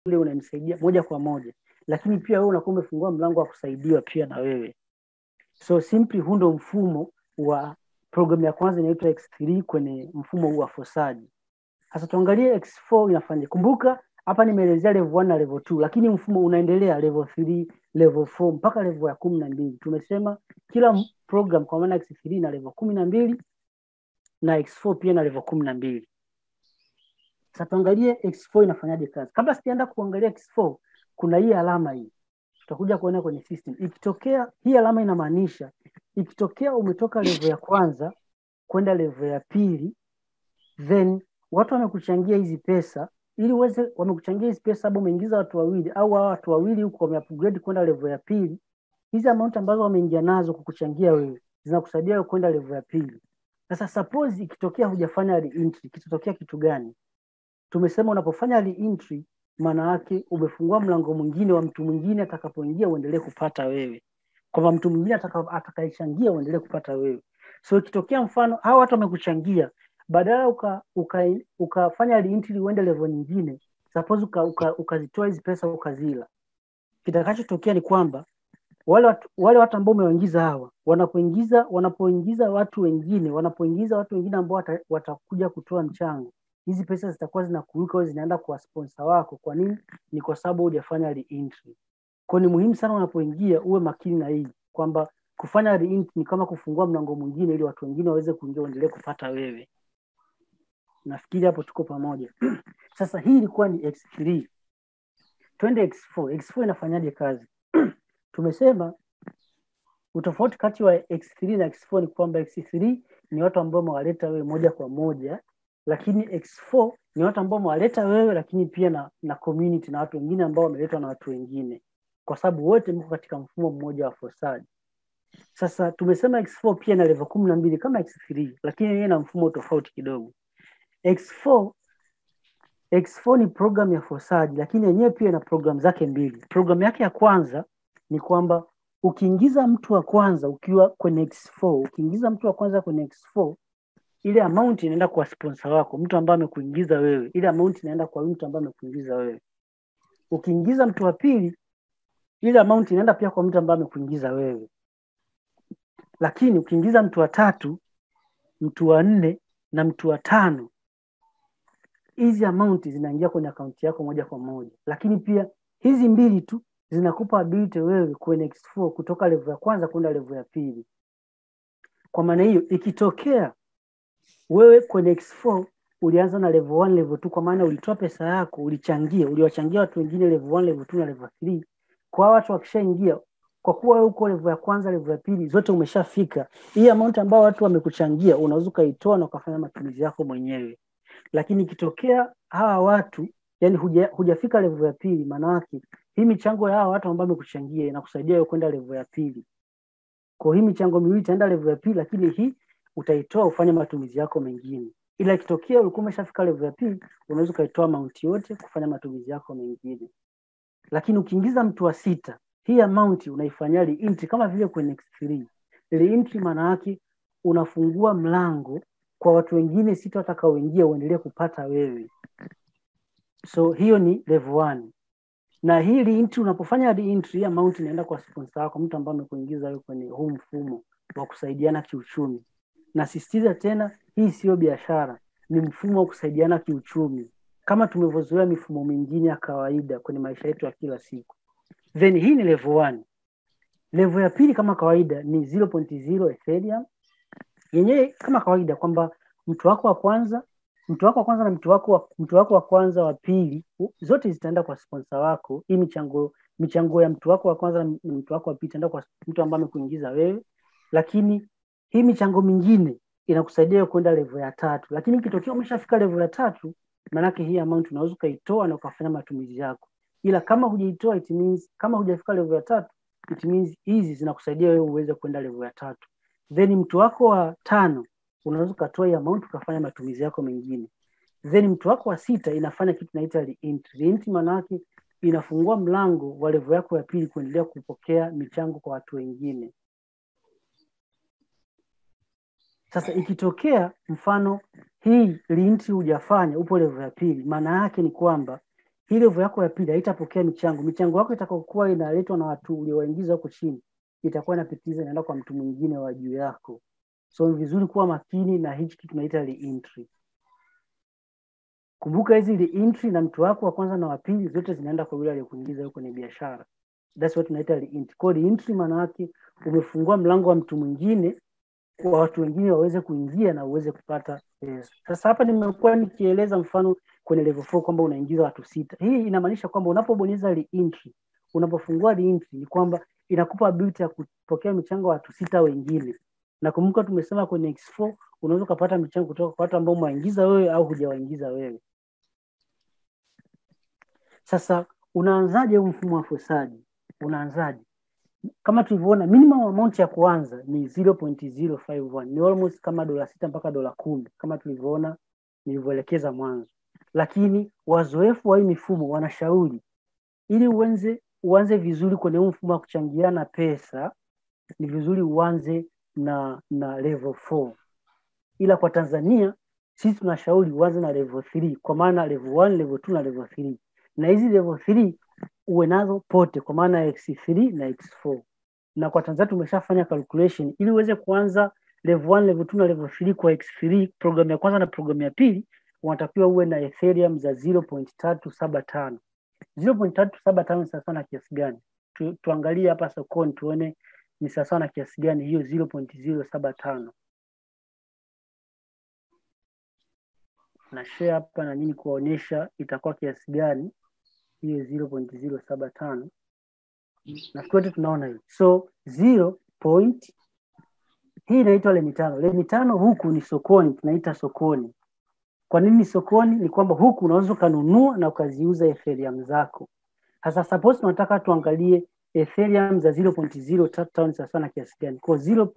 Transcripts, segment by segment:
yule unamsaidia moja kwa moja, lakini pia wewe unakuwa umefungua mlango wa kusaidiwa pia na wewe. So simply huu ndo mfumo wa programu ya kwanza inaitwa X3 kwenye mfumo huu wa fosaji. Sasa tuangalie X4 inafanya. Kumbuka hapa nimeelezea level 1 na level 2, lakini mfumo unaendelea level 3, level 4 mpaka level ya kumi na mbili. Tumesema kila m- program kwa maana X3 na level kumi na mbili na X4 pia na level kumi na mbili. Sasa tuangalie X4 inafanyaje kazi. Kabla sijaenda kuangalia X4, kuna hii alama hii tutakuja kuona kwenye system. Ikitokea hii alama inamaanisha ikitokea umetoka level ya kwanza kwenda level ya pili, then watu wamekuchangia hizi pesa ili uweze, wamekuchangia hizi pesa, sababu umeingiza watu wawili au hao watu wawili huko wameupgrade kwenda level ya pili, hizi amount ambazo wameingia nazo kukuchangia wewe zinakusaidia wewe kwenda level ya pili. Sasa suppose ikitokea hujafanya re-entry, kitatokea kitu gani? Tumesema unapofanya re-entry maana yake umefungua mlango mwingine wa mtu mwingine atakapoingia uendelee kupata wewe, kwamba mtu mwingine ataka- atakayechangia uendelee kupata wewe. So ikitokea mfano hao watu wamekuchangia, badala uka, uka, ukafanya re-entry uende level nyingine, suppose ukazitoa uka, uka ukazitoa hizi pesa ukazila, kitakachotokea ni kwamba wale watu, wale watu ambao umewaingiza hawa wanapoingiza wanapoingiza watu wengine wanapoingiza watu wengine ambao wata, watakuja kutoa mchango hizi pesa zitakuwa zinakuruka au zinaenda kwa sponsor wako. Kwa nini? Ni kwa sababu hujafanya re-entry. Kwa hiyo ni muhimu sana unapoingia uwe makini na hii kwamba kufanya re-entry ni kama kufungua mlango mwingine ili watu wengine waweze kuingia uendelee kupata wewe. Nafikiri hapo tuko pamoja. Sasa hii ilikuwa ni X3. Twende X4. X4 inafanyaje kazi? Tumesema utofauti kati wa X3 na X4 ni kwamba X3 ni watu ambao umewaleta wewe moja kwa moja, lakini X4 ni watu ambao umewaleta wewe, lakini pia na, na community na watu wengine ambao wameletwa na watu wengine, kwa sababu wote mko katika mfumo mmoja wa fosaji. Sasa tumesema X4 pia na level kumi na mbili kama X3, lakini yeye na mfumo tofauti kidogo. X4 X4 ni program ya fosaji, lakini yenyewe pia ina program zake mbili. Program yake ya kwanza ni kwamba ukiingiza mtu wa kwanza ukiwa kwenye X4, ukiingiza mtu wa kwanza kwenye X4, ile amount inaenda kwa sponsor wako, mtu ambaye amekuingiza wewe. Ile amount inaenda kwa mtu ambaye amekuingiza wewe. Ukiingiza mtu wa pili, ile amount inaenda pia kwa mtu ambaye amekuingiza wewe. Lakini ukiingiza mtu wa tatu, mtu wa nne na mtu wa tano, hizi amount zinaingia kwenye akaunti yako moja kwa moja. Lakini pia hizi mbili tu zinakupa ability wewe kwenye X4 kutoka level ya kwanza kwenda level ya pili. Kwa maana hiyo, ikitokea wewe kwenye X4 ulianza na level 1, level 2, kwa maana ulitoa pesa yako, ulichangia, uliwachangia watu wengine level 1, level 2 na level 3. Kwa hao watu wakishaingia, kwa kuwa wewe uko level ya kwanza, level ya pili, zote umeshafika, hii amount ambayo watu wamekuchangia unaweza ukaitoa na ukafanya matumizi yako mwenyewe. Lakini ikitokea hawa watu yani huja, hujafika level ya pili, maana yake hii michango ya hawa watu ambao wamekuchangia inakusaidia wewe kwenda level ya pili. Kwa hii michango miwili itaenda level ya pili, lakini hii utaitoa ufanye matumizi yako mengine. Ila ikitokea ulikuwa umeshafika level ya pili, unaweza ukaitoa amount yote kufanya matumizi yako mengine. Lakini ukiingiza mtu wa sita, hii amount unaifanyia re-entry kama vile kwenye X3. Re-entry maana yake unafungua mlango kwa watu wengine sita watakaoingia uendelee kupata wewe. So hiyo ni level 1 na hii re-entry, unapofanya re-entry, hii amount inaenda kwa sponsor wako, mtu ambaye amekuingiza wewe kwenye huu mfumo wa kusaidiana kiuchumi. Nasisitiza tena, hii siyo biashara, ni mfumo wa kusaidiana kiuchumi kama tumevyozoea mifumo mingine ya kawaida kwenye maisha yetu ya kila siku. Then hii ni level 1. Level ya pili kama kawaida ni 0.0 Ethereum, yenyewe kama kawaida kwamba mtu wako wa kwanza mtu wako wa kwanza na mtu wako wa, mtu wako wa kwanza wa pili u- zote zitaenda kwa sponsor wako. Hii michango michango ya mtu wako wa kwanza na mtu wako wa pili itaenda kwa mtu ambaye amekuingiza wewe, lakini hii michango mingine inakusaidia kwenda level ya tatu. Lakini ikitokea umeshafika level ya tatu, maanake hii amount unaweza ukaitoa na ukafanya matumizi yako, ila kama hujaitoa it means, kama hujafika level ya tatu it means hizi zinakusaidia wewe uweze kwenda level ya tatu. Then mtu wako wa tano unaweza ukatoa hii amount ukafanya matumizi yako mengine. Then mtu wako wa sita inafanya kitu inaita re-entry. Re-entry maana yake inafungua mlango wa level yako ya pili kuendelea kupokea michango kwa watu wengine. Sasa ikitokea mfano hii re-entry hujafanya, upo level ya pili, maana yake ni kwamba hii level yako ya pili haitapokea michango. Michango yako itakayokuwa inaletwa na watu uliowaingiza huko chini itakuwa inapitiliza inaenda kwa mtu mwingine wa juu yako. So ni vizuri kuwa makini na hichi kitu tunaita reentry. Kumbuka hizi reentry na mtu wako wa kwanza na wa pili zote zinaenda kwa yule aliyekuingiza huko kwenye biashara. That's what tunaita reentry. Kwa hiyo reentry maana yake umefungua mlango wa mtu mwingine kwa watu wengine waweze kuingia na uweze kupata pesa. Sasa hapa nimekuwa nikieleza mfano kwenye level 4 kwamba unaingiza watu sita. Hii inamaanisha kwamba unapobonyeza reentry, unapofungua reentry ni kwamba inakupa ability ya kupokea michango ya watu sita wengine. Na kumbuka tumesema kwenye X4 unaweza ukapata michango kutoka kwa watu ambao umewaingiza wewe au hujawaingiza wewe. Sasa unaanzaje huu mfumo wa fosaji? Unaanzaje? Kama tulivyoona minimum amount ya kuanza ni 0.051 ni almost kama dola sita mpaka dola kumi kama tulivyoona nilivyoelekeza mwanzo, lakini wazoefu wa hii mifumo wanashauri ili uanze uanze vizuri kwenye huu mfumo wa kuchangiana pesa, ni vizuri uanze na na level 4 ila kwa Tanzania sisi tunashauri uanze na level 3 kwa maana level 1, level 2 na level 3 na hizi level 3 uwe nazo pote kwa maana ya X3 na X4. Na kwa Tanzania tumeshafanya calculation ili uweze kuanza level 1, level 2 na level 3 kwa X3, programu ya kwanza na programu ya pili, unatakiwa uwe na Ethereum za 0.375. 0.375 ni sawa na kiasi gani? Tu, tuangalie hapa sokoni tuone ni sawa na kiasi gani hiyo 0.075. Na share hapa na nini kuwaonyesha itakuwa kiasi gani hiyo 0.075 nafikiri wote tunaona hiyo so 0 point hii inaitwa lemi tano lemi tano huku ni sokoni tunaita sokoni kwa nini sokoni ni kwamba huku unaweza ukanunua na ukaziuza ethereum zako sasa suppose tunataka tuangalie ethereum za 0.035 ni sawa na kiasi gani kwa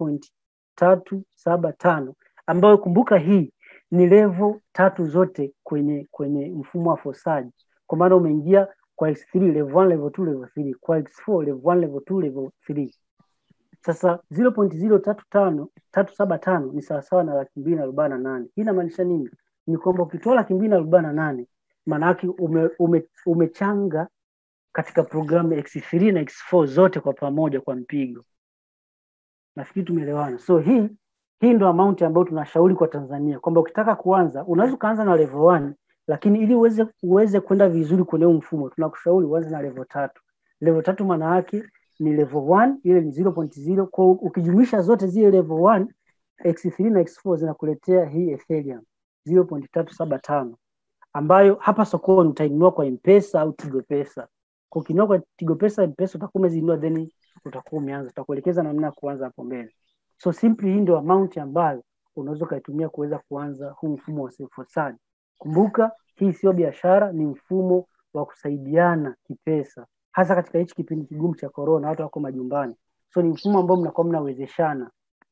0.375 ambayo kumbuka hii ni level tatu zote kwenye kwenye mfumo wa fosaji kwa maana umeingia kwa X3 level 1 level 2 level 3 kwa X4 level 1 level 2 level 3 sasa 0.035 375 ni sawasawa na laki mbili na arobaini na nane hii inamaanisha nini ni kwamba ukitoa laki mbili na arobaini na nane maana yake ume, ume, umechanga katika programu X3 na X4 zote kwa pamoja kwa mpigo nafikiri tumeelewana so hii hii ndo amount ambayo tunashauri kwa Tanzania kwamba ukitaka kuanza unaweza ukaanza na level 1 lakini ili uweze uweze kwenda vizuri kwenye huu mfumo tunakushauri uanze na level tatu. Level tatu maana yake ni level 1 ile ni 0.0 kwa ukijumlisha zote zile level 1 X3 na X4 zinakuletea hii Ethereum 0.375 ambayo hapa sokoni utainunua kwa M-Pesa au Tigo Pesa. Kwa ukinunua kwa Tigo Pesa, M-Pesa utakuwa umezinunua then utakuwa umeanza, tutakuelekeza namna ya kuanza hapo mbele. So simply hii ndio amount ambayo unaweza ukaitumia kuweza kuanza huu mfumo wa self-hosted. Kumbuka hii sio biashara, ni mfumo wa kusaidiana kipesa, hasa katika hichi kipindi kigumu cha corona, watu wako majumbani. So ni mfumo ambao mnakuwa mnawezeshana.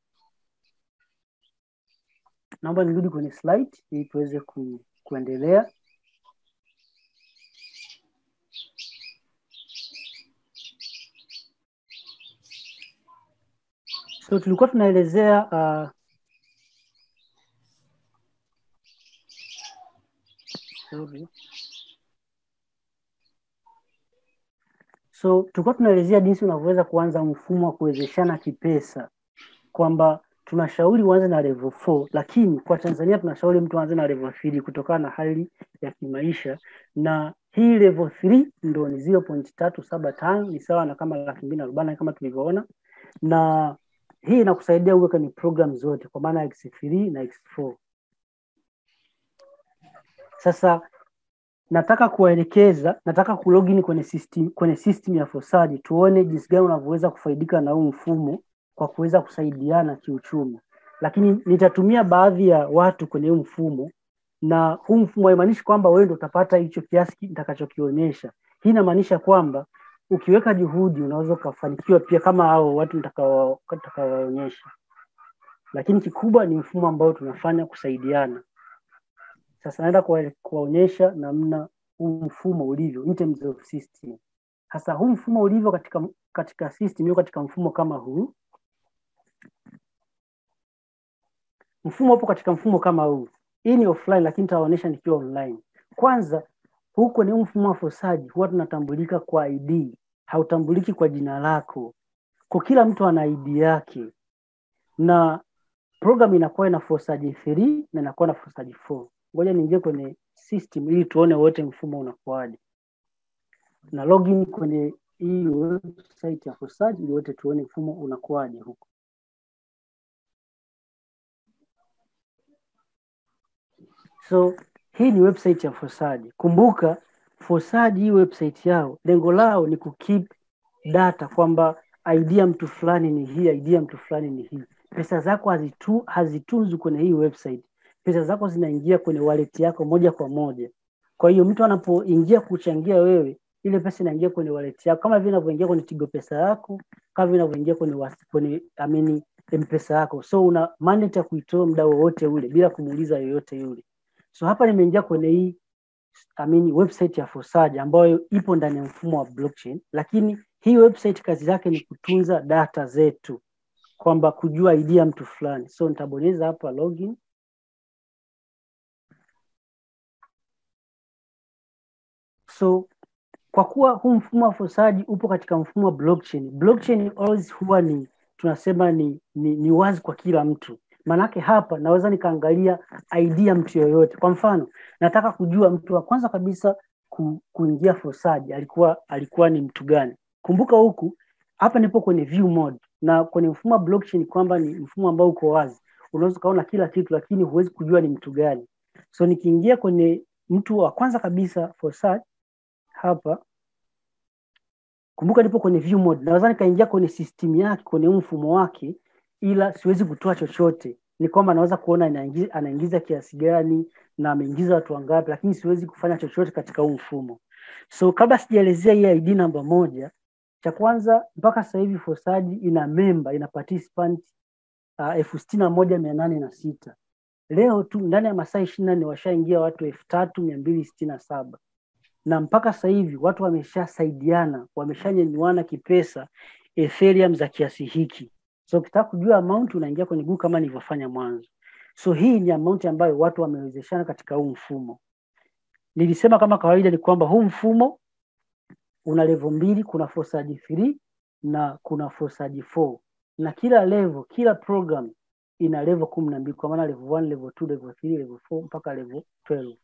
Naomba nirudi kwenye slide ili tuweze ku, kuendelea. So tulikuwa tunaelezea uh, sorry. So tulikuwa tunaelezea jinsi unavyoweza kuanza mfumo wa kuwezeshana kipesa, kwamba tunashauri uanze na level 4 lakini kwa Tanzania tunashauri mtu aanze na level 3 kutokana na hali ya kimaisha, na hii level 3 ndo ni 0.375 ni sawa na kama laki mbili na arobaini kama tulivyoona, na hii inakusaidia uwe kwenye program zote kwa maana X3 na X4. Sasa nataka kuwaelekeza, nataka kulogin kwenye system, kwenye system ya Fosaji tuone jinsi gani unavyoweza kufaidika na huu mfumo kwa kuweza kusaidiana kiuchumi, lakini nitatumia baadhi ya watu kwenye huu mfumo, na huu mfumo haimaanishi kwamba wewe ndio utapata hicho kiasi nitakachokionyesha. Hii inamaanisha kwamba ukiweka juhudi unaweza ukafanikiwa pia kama hao watu nitakawaonyesha, lakini kikubwa ni mfumo ambao tunafanya kusaidiana. Sasa naenda kuwaonyesha namna huu mfumo ulivyo in terms of system. Sasa huu mfumo ulivyo katika katika system hiyo, katika mfumo kama huu, mfumo upo katika mfumo kama huu. Hii ni offline, lakini nitawaonyesha nikiwa online. Kwanza huku kwenye huu mfumo wa fosaji huwa tunatambulika kwa id hautambuliki kwa jina lako kwa kila mtu ana id yake na program inakuwa ina fosaji 3 na inakuwa na fosaji 4 ngoja niingie kwenye system ili tuone wote mfumo unakuwaje na login kwenye hii website ya fosaji ili wote tuone mfumo unakuwaje huko so hii ni website ya fosaji kumbuka fosaji hii website yao lengo lao ni kukeep data kwamba id ya mtu fulani ni hii id ya mtu fulani ni hii pesa zako hazitu, hazitunzwi kwenye hii website pesa zako zinaingia kwenye wallet yako moja kwa moja kwa hiyo mtu anapoingia kuchangia wewe ile pesa inaingia kwenye wallet yako kama vile inavyoingia kwenye tigo pesa yako kama vile inavyoingia kwenye was- kwenye amini mpesa yako so una mandate ya kuitoa muda wowote ule bila kumuuliza yoyote yule so hapa nimeingia kwenye hii I mean, website ya Fosaji ambayo ipo ndani ya mfumo wa blockchain, lakini hii website kazi yake ni kutunza data zetu, kwamba kujua ID ya mtu fulani. So nitabonyeza hapa login. So kwa kuwa huu mfumo wa Fosaji upo katika mfumo wa blockchain, blockchain always huwa ni tunasema ni, ni, ni wazi kwa kila mtu. Maanake hapa naweza nikaangalia ID ya mtu yoyote. Kwa mfano, nataka kujua mtu wa kwanza kabisa ku, kuingia Fosaji alikuwa alikuwa ni mtu gani. Kumbuka huku hapa nipo kwenye view mode na kwenye mfumo wa blockchain kwamba ni mfumo ambao uko wazi, unaweza ukaona kila kitu, lakini huwezi kujua ni mtu gani. So nikiingia kwenye mtu wa kwanza kabisa Fosaji hapa kumbuka nipo kwenye view mode, naweza nikaingia kwenye system yake, kwenye huu mfumo wake, ila siwezi kutoa chochote. Ni kwamba naweza kuona anaingiza, anaingiza kiasi gani na ameingiza watu wangapi, lakini siwezi kufanya chochote katika huu mfumo. So kabla sijaelezea hii ID namba moja, cha kwanza mpaka sasa hivi Fosaji ina member, ina participant uh, elfu sitini na moja mia nane na sita leo tu ndani ya masaa ishirini na nne washaingia watu elfu tatu mia mbili sitini na saba na mpaka sasa hivi watu wameshasaidiana wameshanyanyuana kipesa Ethereum za kiasi hiki. So ukitaka kujua amount unaingia kwenye Google kama nilivyofanya mwanzo. So hii ni amount ambayo watu wamewezeshana katika huu mfumo. Nilisema kama kawaida ni kwamba huu mfumo una level mbili, kuna Fosaji 3 na kuna Fosaji 4 na kila level, kila program ina level kumi na mbili kwa maana level 1, level 2, level 3, level 4 mpaka level 12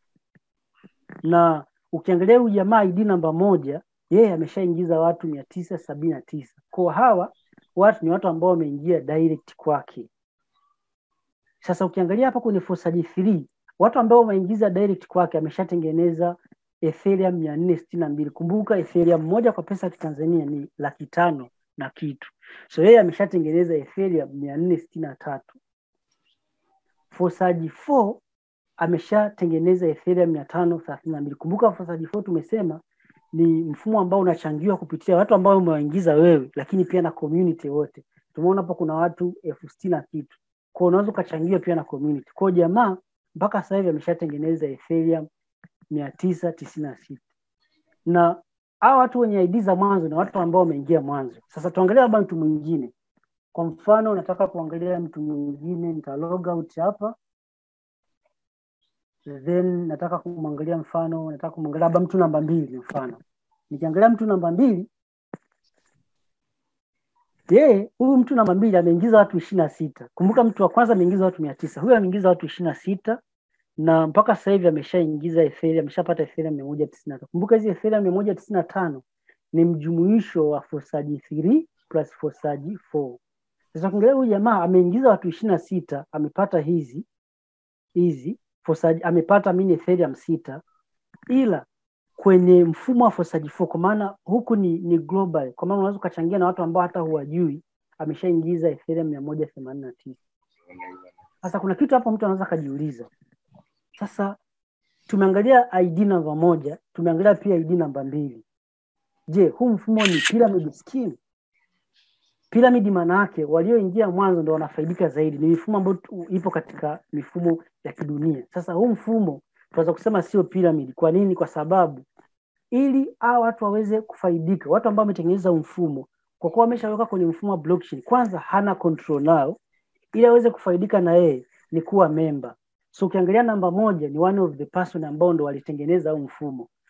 na ukiangalia huyu jamaa ID namba moja, yeye ameshaingiza watu mia tisa sabini na tisa. Kwa hawa watu ni watu ambao wameingia direct kwake. Sasa ukiangalia hapa kwenye Fosaji 3 watu ambao wameingiza direct kwake ameshatengeneza Ethereum mia nne sitini na mbili. Kumbuka Ethereum moja kwa pesa ya Kitanzania ni laki tano na kitu, so yeye ameshatengeneza Ethereum mia nne sitini na tatu. Fosaji 4 ameshatengeneza Ethereum mia tano thelathini na mbili. Kumbuka Fosaji 4 tumesema ni mfumo ambao unachangiwa kupitia watu ambao umewaingiza wewe, lakini pia na community wote. Tumeona hapo kuna watu elfu sitini na kitu, kwa unaweza ukachangiwa pia na community. Kwa jamaa mpaka sasa hivi ameshatengeneza Ethereum mia tisa tisini na sita na hawa watu wenye ID za mwanzo ni watu ambao wameingia mwanzo. Sasa tuangalie labda mtu mwingine. Kwa mfano, nataka kuangalia mtu mwingine, nita log out hapa then nataka kumwangalia mfano, nataka kumwangalia labda mtu namba mbili mfano. Nikiangalia mtu namba mbili, yeye huyu mtu namba mbili ameingiza watu ishirini na sita. Kumbuka mtu wa kwanza ameingiza watu mia tisa, huyu ameingiza watu ishirini na sita na mpaka sasa hivi ameshaingiza Ethereum, ameshapata Ethereum mia moja tisini na tano. Kumbuka hizi Ethereum mia moja tisini na tano ni mjumuisho wa Fosaji 3 plus Fosaji 4. Sasa ukiangalia huyu jamaa ameingiza watu ishirini na sita, amepata hizi hizi Fosaji, amepata mini Ethereum sita, ila kwenye mfumo wa Fosaji 4 kwa maana huku ni, ni global, kwa maana unaweza ukachangia na watu ambao hata huwajui, ameshaingiza Ethereum mia moja themanini na tisa. Sasa kuna kitu hapo mtu anaweza akajiuliza, sasa tumeangalia ID namba moja, tumeangalia pia ID namba mbili. Je, huu mfumo ni pyramid scheme? Pyramid maana yake walioingia mwanzo ndo wanafaidika zaidi. Ni mifumo ambayo tu- ipo katika mifumo ya kidunia. Sasa huu mfumo tunaweza kusema sio pyramid. Kwa nini? Kwa sababu ili hawa watu waweze kufaidika, watu ambao wametengeneza huu mfumo, kwa kuwa wameshaweka kwenye mfumo wa blockchain, kwanza hana control nao, ili aweze kufaidika na yeye ni kuwa member. So ukiangalia namba moja ni one of the person ambao ndo walitengeneza huu mfumo.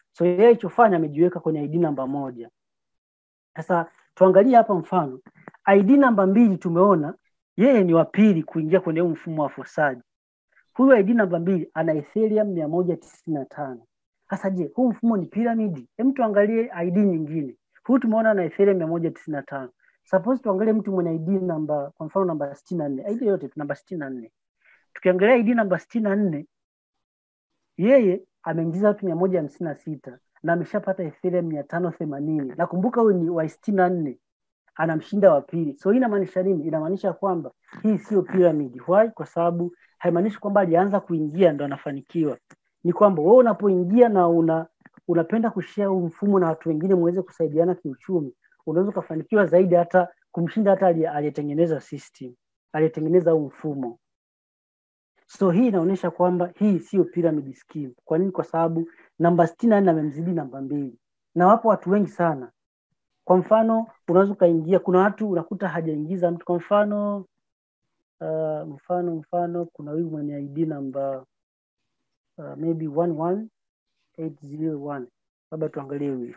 so yeye alichofanya amejiweka kwenye id namba moja sasa tuangalie hapa mfano id namba mbili tumeona yeye ni wa pili kuingia kwenye huu mfumo wa fosaji huyu id namba mbili ana ethereum mia moja tisini na tano sasa je huu mfumo ni piramidi hem tuangalie id nyingine huyu tumeona ana ethereum mia moja tisini na tano suppose tuangalie mtu mwenye id namba kwa mfano namba sitini na nne id yote tu namba sitini na nne tukiangalia id namba sitini na nne yeye ameingiza watu mia moja hamsini na sita na ameshapata ethereum mia tano themanini nakumbuka huyu ni wa sitini na nne anamshinda wa pili so hii inamaanisha nini inamaanisha kwamba hii sio pyramid why kwa sababu haimaanishi kwamba alianza kuingia ndo anafanikiwa ni kwamba wewe unapoingia na una unapenda kushare huu mfumo na watu wengine muweze kusaidiana kiuchumi unaweza ukafanikiwa zaidi hata kumshinda hata aliye- aliyetengeneza system aliyetengeneza huu mfumo so hii inaonyesha kwamba hii sio pyramid scheme kwa nini kwa sababu namba sitini na nne amemzidi namba mbili na wapo watu wengi sana kwa mfano unaweza ukaingia kuna watu unakuta hajaingiza mtu kwa mfano uh, mfano mfano kuna huyu mwenye id namba uh, maybe 11801 labda tuangalie huyu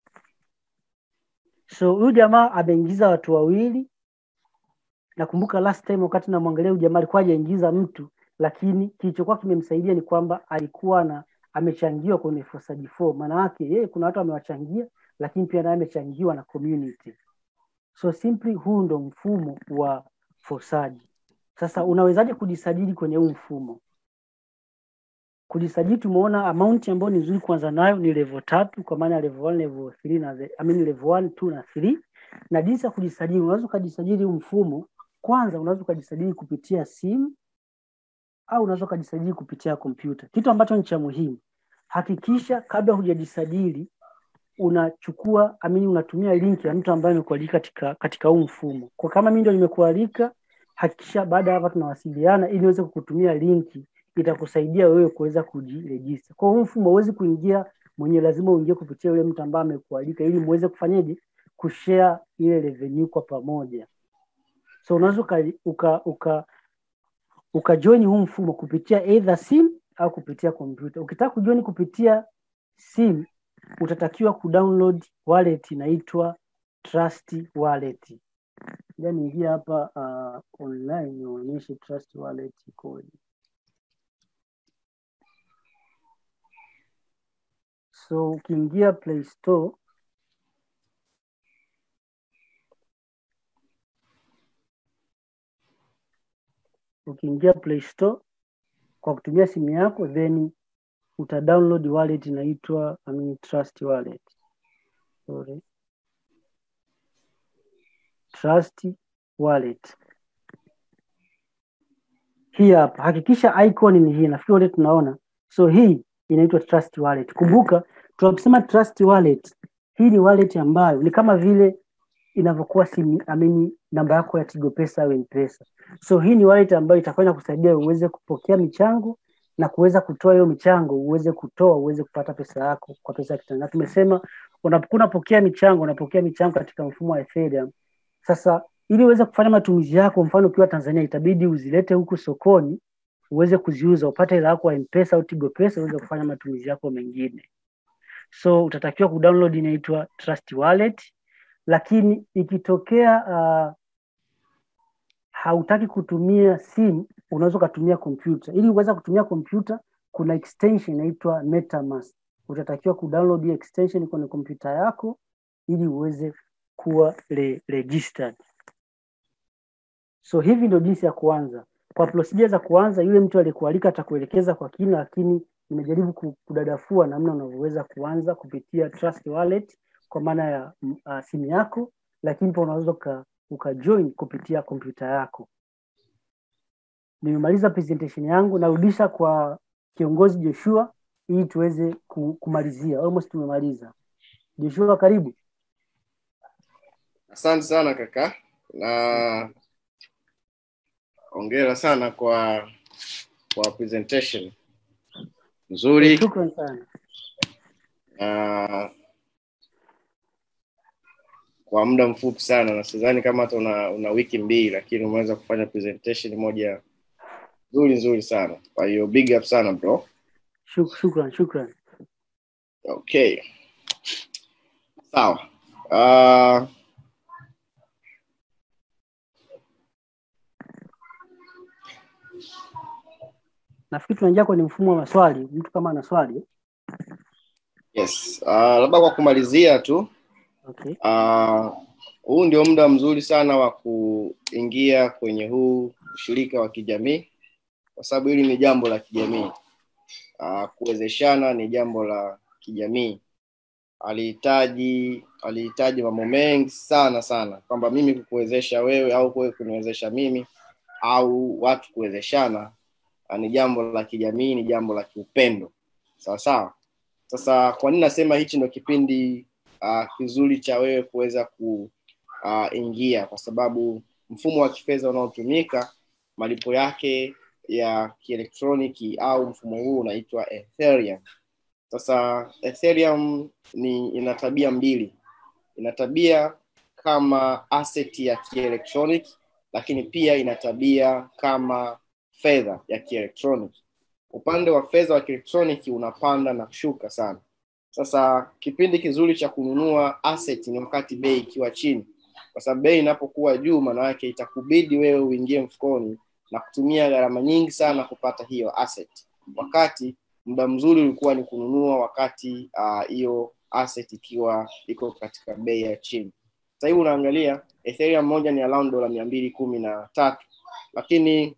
so huyu jamaa ameingiza watu wawili nakumbuka last time wakati namwangalia huyu jamaa alikuwa hajaingiza mtu lakini kilichokuwa kimemsaidia ni kwamba alikuwa na amechangiwa kwenye fosaji 4 maana yake yeye kuna watu amewachangia lakini pia naye amechangiwa na community so simply huu ndo mfumo wa fosaji sasa unawezaje kujisajili kwenye huu mfumo kujisajili tumeona amount ambayo ni nzuri kuanza nayo ni level tatu kwa maana ya level 1 level 3 na the- I mean level 1 2 na 3 na jinsi ya kujisajili unaweza ukajisajili huu mfumo kwanza unaweza ukajisajili kupitia simu au unaweza ukajisajili kupitia kompyuta kitu ambacho ni cha muhimu hakikisha kabla hujajisajili unachukua amini unatumia link ya mtu ambaye amekualika katika katika huu mfumo kwa kama mimi ndio nimekualika hakikisha baada ya hapa tunawasiliana ili niweze kukutumia linki itakusaidia wewe kuweza kujirejista kwa huu mfumo huwezi kuingia mwenyewe lazima uingie kupitia yule mtu ambaye amekualika ili muweze kufanyaje kushare ile revenue kwa pamoja so unaweza uka, uka, uka ukajoin huu mfumo kupitia either sim au kupitia kompyuta ukitaka kujoin kupitia sim utatakiwa kudownload wallet inaitwa trust wallet ja niingia hapa uh, online nionyeshe trust wallet ikoje so ukiingia play store ukiingia play store kwa kutumia simu yako then uta download wallet inaitwa I mean, trust wallet sorry trust wallet hii hapa hakikisha icon ni hii nafikiri wote tunaona so hii inaitwa trust wallet kumbuka tunaposema trust wallet hii ni wallet ambayo ni kama vile inavyokuwa simu amini namba yako ya tigo pesa au mpesa so hii ni wallet ambayo itafanya kusaidia uweze kupokea michango na kuweza kutoa hiyo michango uweze kutoa uweze kupata pesa yako kwa pesa ya kitanda. Na tumesema unapokuwa unapokea michango unapokea michango katika mfumo wa Ethereum. Sasa ili uweze kufanya matumizi yako, mfano ukiwa Tanzania, itabidi uzilete huku sokoni uweze kuziuza upate hela yako ya mpesa au tigo pesa uweze kufanya matumizi yako mengine. So utatakiwa kudownload inaitwa Trust Wallet, lakini ikitokea uh, hautaki kutumia simu unaweza ukatumia kompyuta ili uweze kutumia kompyuta kuna extension inaitwa metamask utatakiwa kudownload hiyo extension kwenye kompyuta yako ili uweze kuwa re registered so hivi ndio jinsi ya kuanza kwa procedure za kuanza yule mtu aliyekualika atakuelekeza kwa kina lakini nimejaribu kudadafua namna unavyoweza kuanza kupitia trust wallet kwa maana ya uh, simu yako lakini pia unaweza uka, ukajoin kupitia kompyuta yako nimemaliza presentation yangu narudisha kwa kiongozi joshua ili tuweze kumalizia almost tumemaliza joshua karibu asante sana kaka na ongera sana kwa kwa presentation nzuri shukran sana na kwa muda mfupi sana na sidhani kama hata una, una wiki mbili lakini umeweza kufanya presentation moja nzuri nzuri sana kwa hiyo big up sana bro Shuk, shukran shukran okay sawa uh, nafikiri tunaingia kwenye mfumo wa maswali mtu kama ana swali yes uh, labda kwa kumalizia tu okay uh, huu ndio muda mzuri sana wa kuingia kwenye huu ushirika wa kijamii kwa sababu hili ni jambo la kijamii uh, kuwezeshana ni jambo la kijamii alihitaji alihitaji mambo mengi sana sana kwamba mimi kukuwezesha wewe au wewe kuniwezesha mimi au watu kuwezeshana uh, ni jambo la kijamii ni jambo la kiupendo sawa sawa sasa kwa nini nasema hichi ndo kipindi uh, kizuri cha wewe kuweza kuingia uh, kwa sababu mfumo wa kifedha unaotumika malipo yake ya kielektroniki au mfumo huu unaitwa ethereum sasa ethereum ni ina tabia mbili ina tabia kama asset ya kielektroniki lakini pia ina tabia kama fedha ya kielektroniki upande wa fedha wa kielektroniki unapanda na kushuka sana sasa kipindi kizuri cha kununua asset ni wakati bei ikiwa chini kwa sababu bei inapokuwa juu maana yake itakubidi wewe uingie mfukoni na kutumia gharama nyingi sana kupata hiyo asset wakati muda mzuri ulikuwa ni kununua wakati hiyo uh, asset ikiwa iko katika bei ya chini sasa hivi unaangalia ethereum moja ni around dola mia mbili kumi na tatu lakini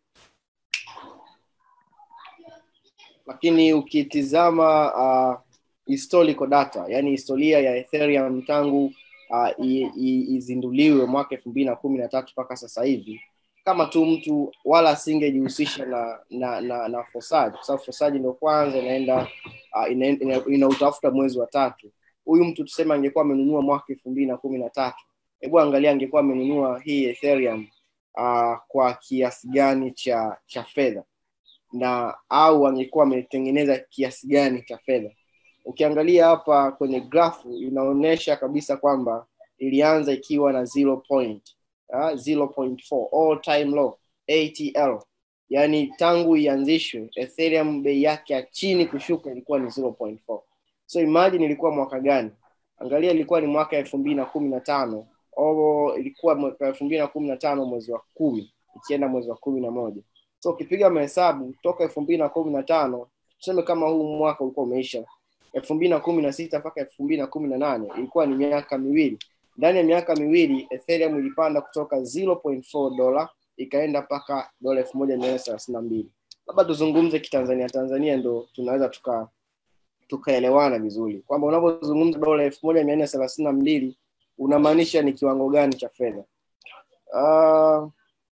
lakini ukitizama uh, historical data yani historia ya ethereum tangu uh, izinduliwe mwaka elfu mbili na kumi na tatu mpaka sasa hivi kama tu mtu wala asingejihusisha na na na, na fosaji kwa sababu fosaji ndio kwanza inaenda uh, inautafuta ina, ina mwezi wa tatu huyu mtu tuseme angekuwa amenunua mwaka elfu mbili na kumi na tatu hebu angalia angekuwa amenunua hii ethereum uh, kwa kiasi gani cha cha fedha na au angekuwa ametengeneza kiasi gani cha fedha ukiangalia hapa kwenye grafu inaonyesha kabisa kwamba ilianza ikiwa na 0 point, uh, 0.4 all time low atl yaani tangu ianzishwe ethereum bei yake ya chini kushuka ilikuwa ni 0.4 so imagine ilikuwa mwaka gani angalia ilikuwa ni mwaka elfu mbili na kumi na tano ilikuwa mwaka elfu mbili na kumi na tano mwezi wa kumi ikienda mwezi wa kumi na moja so ukipiga mahesabu toka elfu mbili na kumi na tano tuseme kama huu mwaka ulikuwa umeisha elfu mbili na kumi na sita mpaka elfu mbili na kumi na nane ilikuwa ni miaka miwili ndani ya miaka miwili ethereum ilipanda kutoka 0.4 dola ikaenda mpaka dola elfu moja mia nne thelathini na mbili labda tuzungumze kitanzania tanzania ndo tunaweza tuka tukaelewana vizuri kwamba unapozungumza dola elfu moja mia nne thelathini na mbili unamaanisha ni kiwango gani cha fedha uh,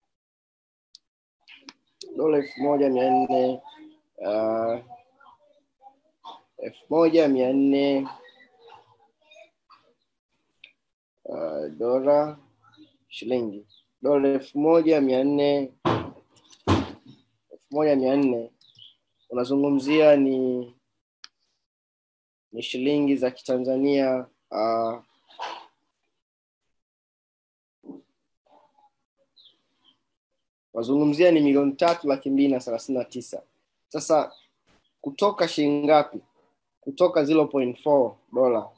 dola elfu moja mia nne uh, elfu moja mia nne uh, dola shilingi dola elfu moja mia nne elfu moja mia nne unazungumzia ni ni shilingi za kitanzania uh, wazungumzia ni milioni tatu laki mbili na thelathini na tisa sasa kutoka shilingi ngapi kutoka 0.4 dola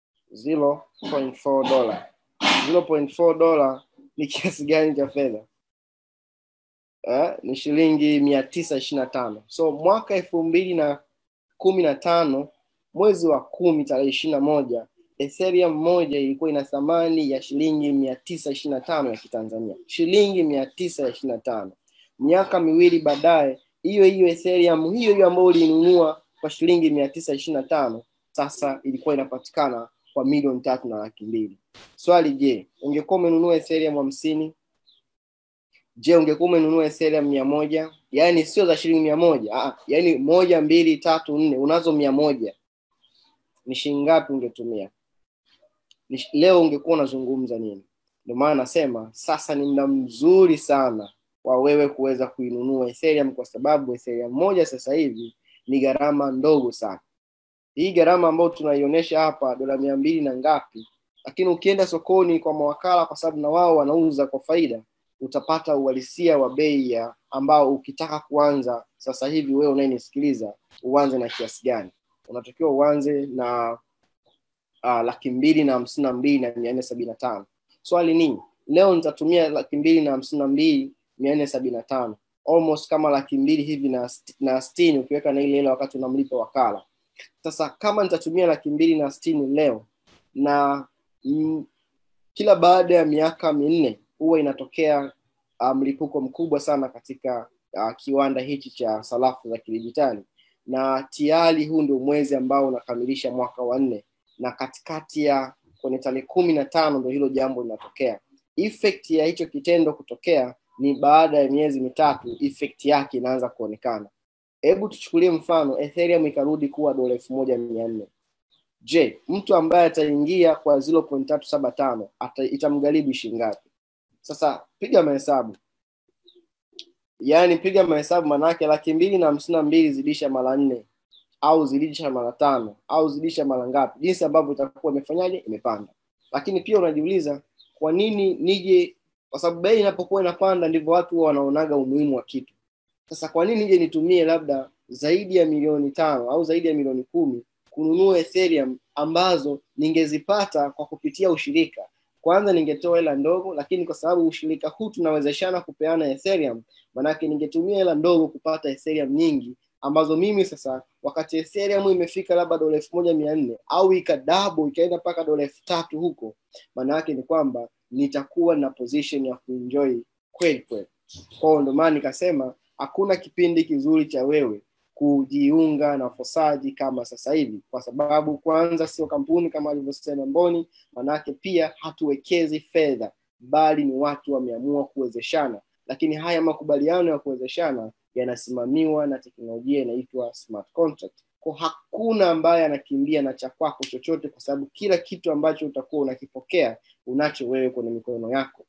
0.4 dola 0.4 dola ni kiasi gani cha fedha eh, ni shilingi mia tisa ishiri na tano so mwaka elfu mbili na kumi na tano mwezi wa kumi tarehe ishiri na moja ethereum moja ilikuwa ina thamani ya shilingi mia tisa ishiri na tano ya kitanzania shilingi mia tisa ishiri na tano miaka miwili baadaye hiyo hiyo ethereum hiyo hiyo ambayo ulinunua kwa shilingi mia tisa ishiri na tano sasa ilikuwa inapatikana kwa milioni tatu na laki mbili swali je ungekuwa umenunua ethereum hamsini je ungekuwa umenunua ethereum mia moja yaani sio za shilingi mia moja Aa, yaani moja mbili tatu nne unazo mia moja ni shilingi ngapi ungetumia ni, leo ungekuwa unazungumza nini ndio maana nasema sasa ni muda mzuri sana wa wewe kuweza kuinunua ethereum kwa sababu ethereum moja sasa hivi ni gharama ndogo sana hii gharama ambayo tunaionyesha hapa dola mia mbili na ngapi lakini ukienda sokoni kwa mawakala kwa sababu na wao wanauza kwa faida utapata uhalisia wa bei ya ambao ukitaka kuanza sasa hivi wewe unayenisikiliza uanze na kiasi gani unatakiwa uanze na uh, laki mbili na hamsini na mbili na mia nne sabini na tano swali ni leo nitatumia laki mbili na hamsini na mbili mia nne sabini na tano almost kama laki mbili hivi na, st- na stini ukiweka na ile ile wakati unamlipa wakala sasa kama nitatumia laki mbili na stini leo na mm, kila baada ya miaka minne huwa inatokea uh, mlipuko mkubwa sana katika uh, kiwanda hichi cha sarafu za kidijitali na tayari huu ndio mwezi ambao unakamilisha mwaka wa nne na katikati ya kwenye tarehe kumi na tano ndo hilo jambo linatokea effect ya hicho kitendo kutokea ni baada ya miezi mitatu effect yake inaanza kuonekana hebu tuchukulie mfano ethereum ikarudi kuwa dola elfu moja mia nne je mtu ambaye ataingia kwa 0.375 ata, itamgharibu shingapi sasa piga mahesabu yaani piga mahesabu manake laki mbili na hamsini na mbili zidisha mara nne au zidisha mara tano au zidisha mara ngapi jinsi ambavyo itakuwa imefanyaje imepanda lakini pia unajiuliza kwa nini nije kwa sababu bei inapokuwa inapanda ndivyo watu huwa wanaonaga umuhimu wa kitu sasa kwa nini nije nitumie labda zaidi ya milioni tano au zaidi ya milioni kumi kununua ethereum ambazo ningezipata kwa kupitia ushirika kwanza ningetoa hela ndogo lakini kwa sababu ushirika huu tunawezeshana kupeana ethereum manake ningetumia hela ndogo kupata ethereum nyingi ambazo mimi sasa wakati ethereum imefika labda dola elfu moja mia nne au ikadabo ikaenda mpaka dola elfu tatu huko maana yake ni kwamba nitakuwa na position ya kuenjoy kweli kweli kwao ndio maana nikasema hakuna kipindi kizuri cha wewe kujiunga na fosaji kama sasa hivi kwa sababu kwanza sio kampuni kama alivyosema mboni manake pia hatuwekezi fedha bali ni watu wameamua kuwezeshana lakini haya makubaliano ya kuwezeshana yanasimamiwa na teknolojia inaitwa smart contract kwa hakuna ambaye anakimbia na cha kwako chochote kwa sababu kila kitu ambacho utakuwa unakipokea unacho wewe kwenye mikono yako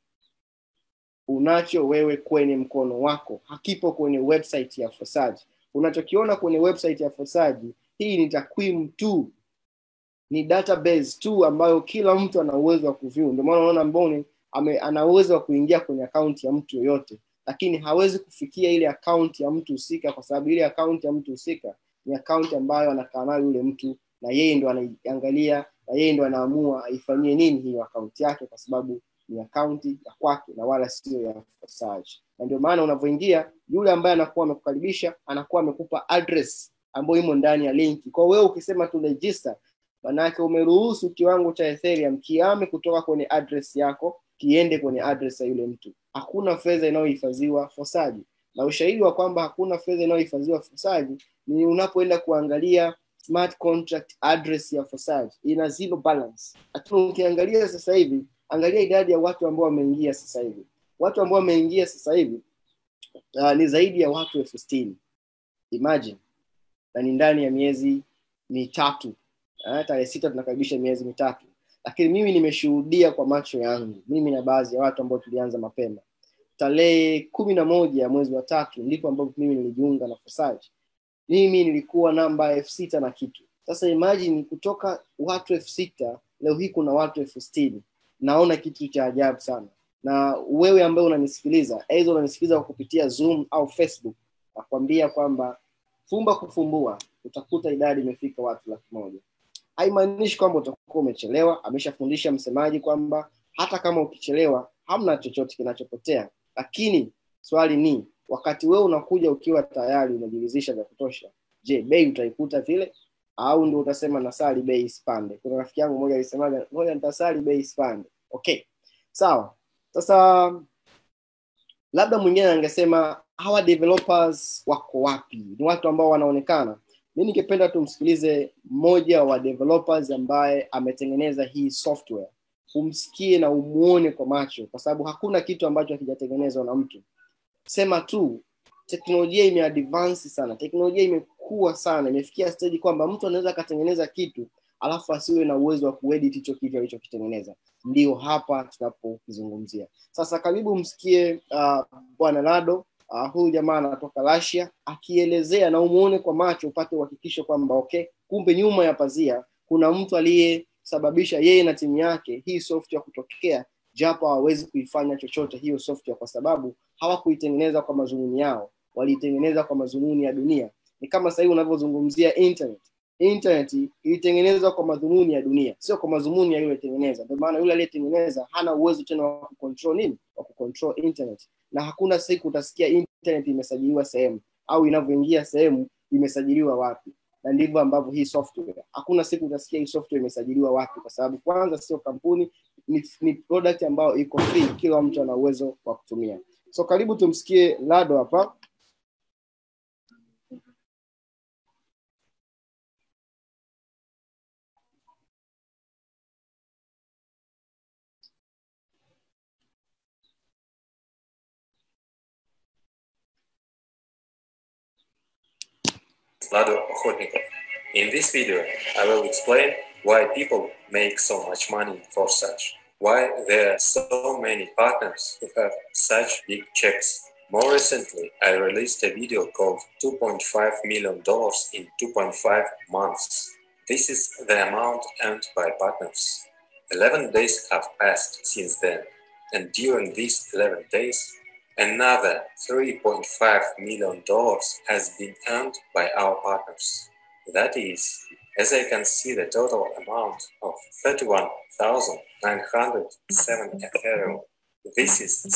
unacho wewe kwenye mkono wako hakipo kwenye website ya fosaji unachokiona kwenye website ya fosaji hii ni takwimu tu ni database tu ambayo kila mtu ana uwezo wa kuview ndio maana unaona mboni ame, ana uwezo wa kuingia kwenye akaunti ya mtu yoyote lakini hawezi kufikia ile akaunti ya mtu husika kwa sababu ile akaunti ya mtu husika ni akaunti ambayo anakaa nayo yule mtu na yeye ndo anaiangalia na yeye ndo anaamua aifanyie nini hiyo akaunti yake kwa sababu ni akaunti ya kwake na wala sio ya Forsage. na ndio maana unavyoingia yule ambaye anakuwa amekukaribisha anakuwa amekupa address ambayo imo ndani ya linki kwa wewe ukisema tu register manake umeruhusu kiwango cha ethereum kiame kutoka kwenye address yako kiende kwenye address ya yule mtu hakuna fedha inayohifadhiwa fosaji na ushahidi wa kwamba hakuna fedha inayohifadhiwa fosaji ni unapoenda kuangalia smart contract address ya fosaji ina zero balance lakini ukiangalia sasa hivi angalia idadi ya watu ambao wameingia sasa hivi watu ambao wameingia sasa hivi uh, ni zaidi ya watu elfu sitini imagine na ni ndani ya miezi mitatu uh, tarehe sita tunakaribisha miezi mitatu lakini mimi nimeshuhudia kwa macho yangu mimi na baadhi ya watu ambao tulianza mapema tarehe kumi na moja ya mwezi wa tatu ndipo ambapo mimi nilijiunga na fosaji mimi nilikuwa namba elfu sita na kitu sasa imagine kutoka watu elfu sita leo hii kuna watu elfu sitini naona kitu cha ajabu sana na wewe ambaye unanisikiliza aidha unanisikiliza kwa kupitia zoom au facebook nakwambia kwamba fumba kufumbua utakuta idadi imefika watu laki moja haimaanishi kwamba utakuwa umechelewa ameshafundisha msemaji kwamba hata kama ukichelewa hamna chochote kinachopotea lakini swali ni wakati wewe unakuja ukiwa tayari umejiridhisha vya kutosha je bei utaikuta vile au ndio utasema nasali bei isipande kuna rafiki yangu mmoja alisemaga ngoja nitasali bei isipande okay sawa sasa labda mwingine angesema hawa developers wako wapi ni watu ambao wanaonekana mi ningependa tumsikilize mmoja wa developers ambaye ametengeneza hii software umsikie na umuone kwa macho kwa sababu hakuna kitu ambacho hakijatengenezwa na mtu sema tu teknolojia imeadvance sana teknolojia imekuwa sana imefikia stage kwamba mtu anaweza akatengeneza kitu alafu asiwe na uwezo wa kuedit hicho kitu alichokitengeneza ndio hapa tunapokizungumzia sasa karibu msikie uh, bwana nado uh, huyu jamaa anatoka Russia akielezea na umuone kwa macho upate uhakikisho kwamba okay kumbe nyuma ya pazia kuna mtu aliyesababisha yeye na timu yake hii software kutokea japo hawawezi kuifanya chochote hiyo software kwa sababu hawakuitengeneza kwa mazumuni yao waliitengeneza kwa mazumuni ya dunia ni kama sahii unavyozungumzia internet internet ilitengenezwa kwa madhumuni ya dunia sio kwa madhumuni ya yule tengeneza ndio maana yule aliyetengeneza hana uwezo tena wa kucontrol nini wa kucontrol internet na hakuna siku utasikia internet imesajiliwa sehemu au inavyoingia sehemu imesajiliwa wapi na ndivyo ambavyo hii software hakuna siku utasikia hii software imesajiliwa wapi kwa sababu kwanza sio kampuni ni, ni product ambayo iko free kila mtu ana uwezo wa kutumia so karibu tumsikie lado hapa Lado Ochotnikov. In this video, I will explain why people make so much money for such, why there are so many partners who have such big checks. More recently, I released a video called $2.5 million in 2.5 months. This is the amount earned by partners. 11 days have passed since then, and during these 11 days, Another $3.5 million has been earned by our partners. That is, as I can see the total amount of 31,907 Ethereum. This is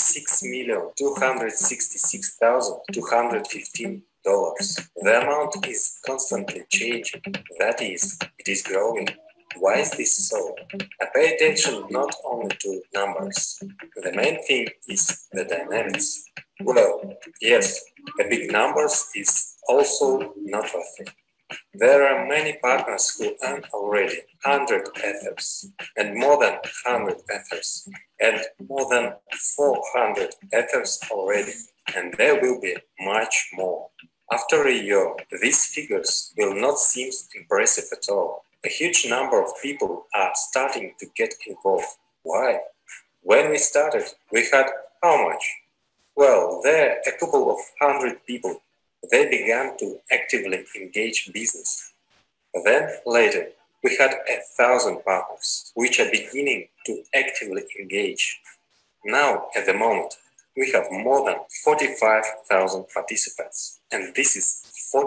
$6,266,215. The amount is constantly changing. That is, it is growing. Why is this so? I pay attention not only to numbers. The main thing is the dynamics. Well, yes, a big numbers is also not worth There are many partners who earn already 100 ethers and more than 100 ethers and more than 400 ethers already, and there will be much more. After a year, these figures will not seem impressive at all a huge number of people are starting to get involved. Why? When we started, we had how much? Well, there a couple of hundred people. They began to actively engage business. Then later, we had a thousand partners, which are beginning to actively engage. Now, at the moment, we have more than 45,000 participants, and this is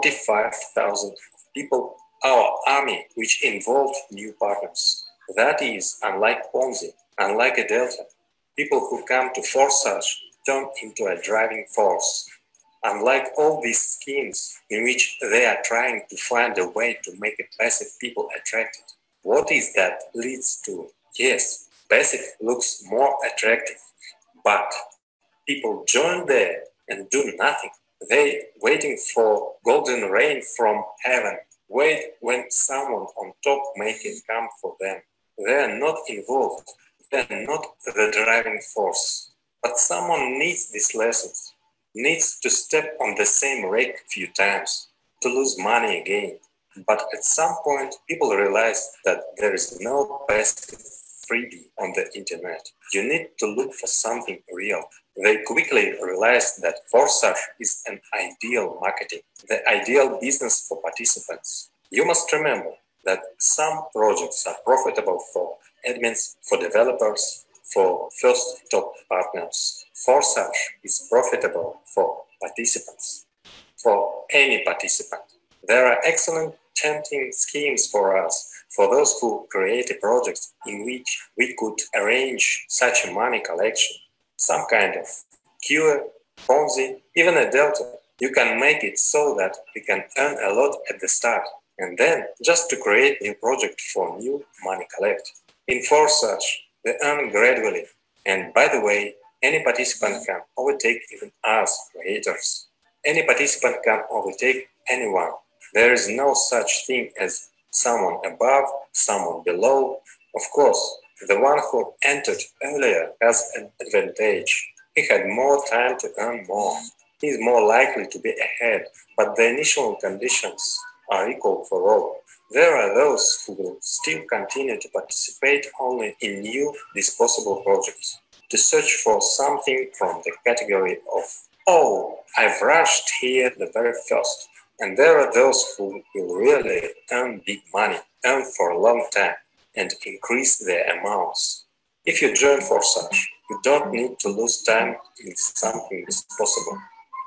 45,000 people our army, which involved new partners. That is, unlike Ponzi, unlike a Delta, people who come to force us turn into a driving force. Unlike all these schemes in which they are trying to find a way to make a passive people attracted, what is that leads to? Yes, passive looks more attractive, but people join there and do nothing. They waiting for golden rain from heaven wait when someone on top make it come for them. They are not involved. They are not the driving force. But someone needs these lessons, needs to step on the same rake a few times, to lose money again. But at some point, people realize that there is no passive freebie on the internet. You need to look for something real. They quickly realized that Forsage is an ideal marketing, the ideal business for participants. You must remember that some projects are profitable for admins, for developers, for first top partners. Forsage is profitable for participants, for any participant. There are excellent tempting schemes for us for those who create a project in which we could arrange such a money collection, some kind of cure, Ponzi, even a delta. You can make it so that we can earn a lot at the start and then just to create new project for new money collect. In Forsage, they earn gradually. And by the way, any participant can overtake even us creators. Any participant can overtake anyone. There is no such thing as someone above, someone below. Of course, the one who entered earlier has an advantage. He had more time to earn more. He is more likely to be ahead, but the initial conditions are equal for all. There are those who will still continue to participate only in new disposable projects, to search for something from the category of, oh, I've rushed here the very first. And there are those who will really earn big money, earn for a long time, and increase their amounts. If you join Forsage, you don't need to lose time in something disposable.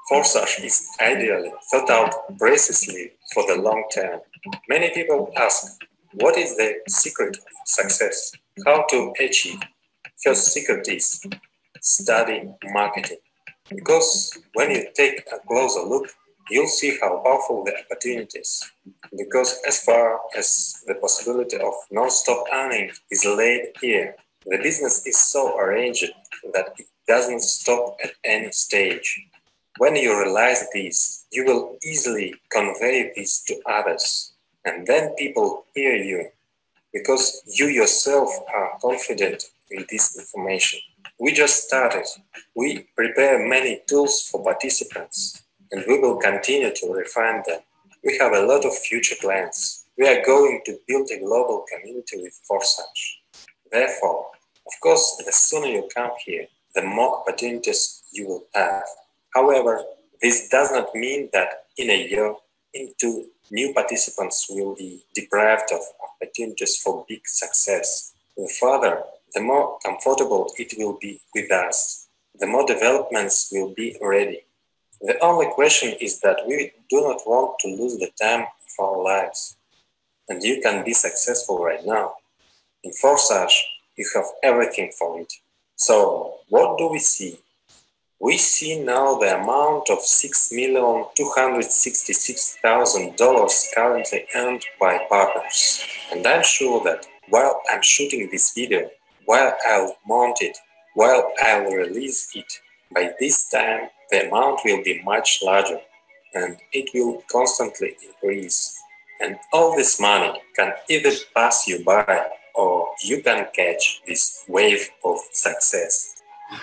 Forsage is ideally thought out precisely for the long term. Many people ask, what is the secret of success? How to achieve? First secret is study marketing. Because when you take a closer look, you'll see how powerful the opportunities. Because as far as the possibility of non-stop earning is laid here, the business is so arranged that it doesn't stop at any stage. When you realize this, you will easily convey this to others, and then people hear you because you yourself are confident in this information. We just started. We prepare many tools for participants, and we will continue to refine them. We have a lot of future plans. We are going to build a global community with Forsage. Therefore, of course, the sooner you come here, the more opportunities you will have. However, this does not mean that in a year, into new participants will be deprived of opportunities for big success. The further, the more comfortable it will be with us, the more developments will be ready. The only question is that we do not want to lose the time of our lives. And you can be successful right now. In Forsage, you have everything for it. So, what do we see? We see now the amount of $6,266,000 currently earned by partners. And I'm sure that while I'm shooting this video, while I'll mount it, while I'll release it, by this time the amount will be much larger and it will constantly increase. And all this money can either pass you by or you can catch this wave of success.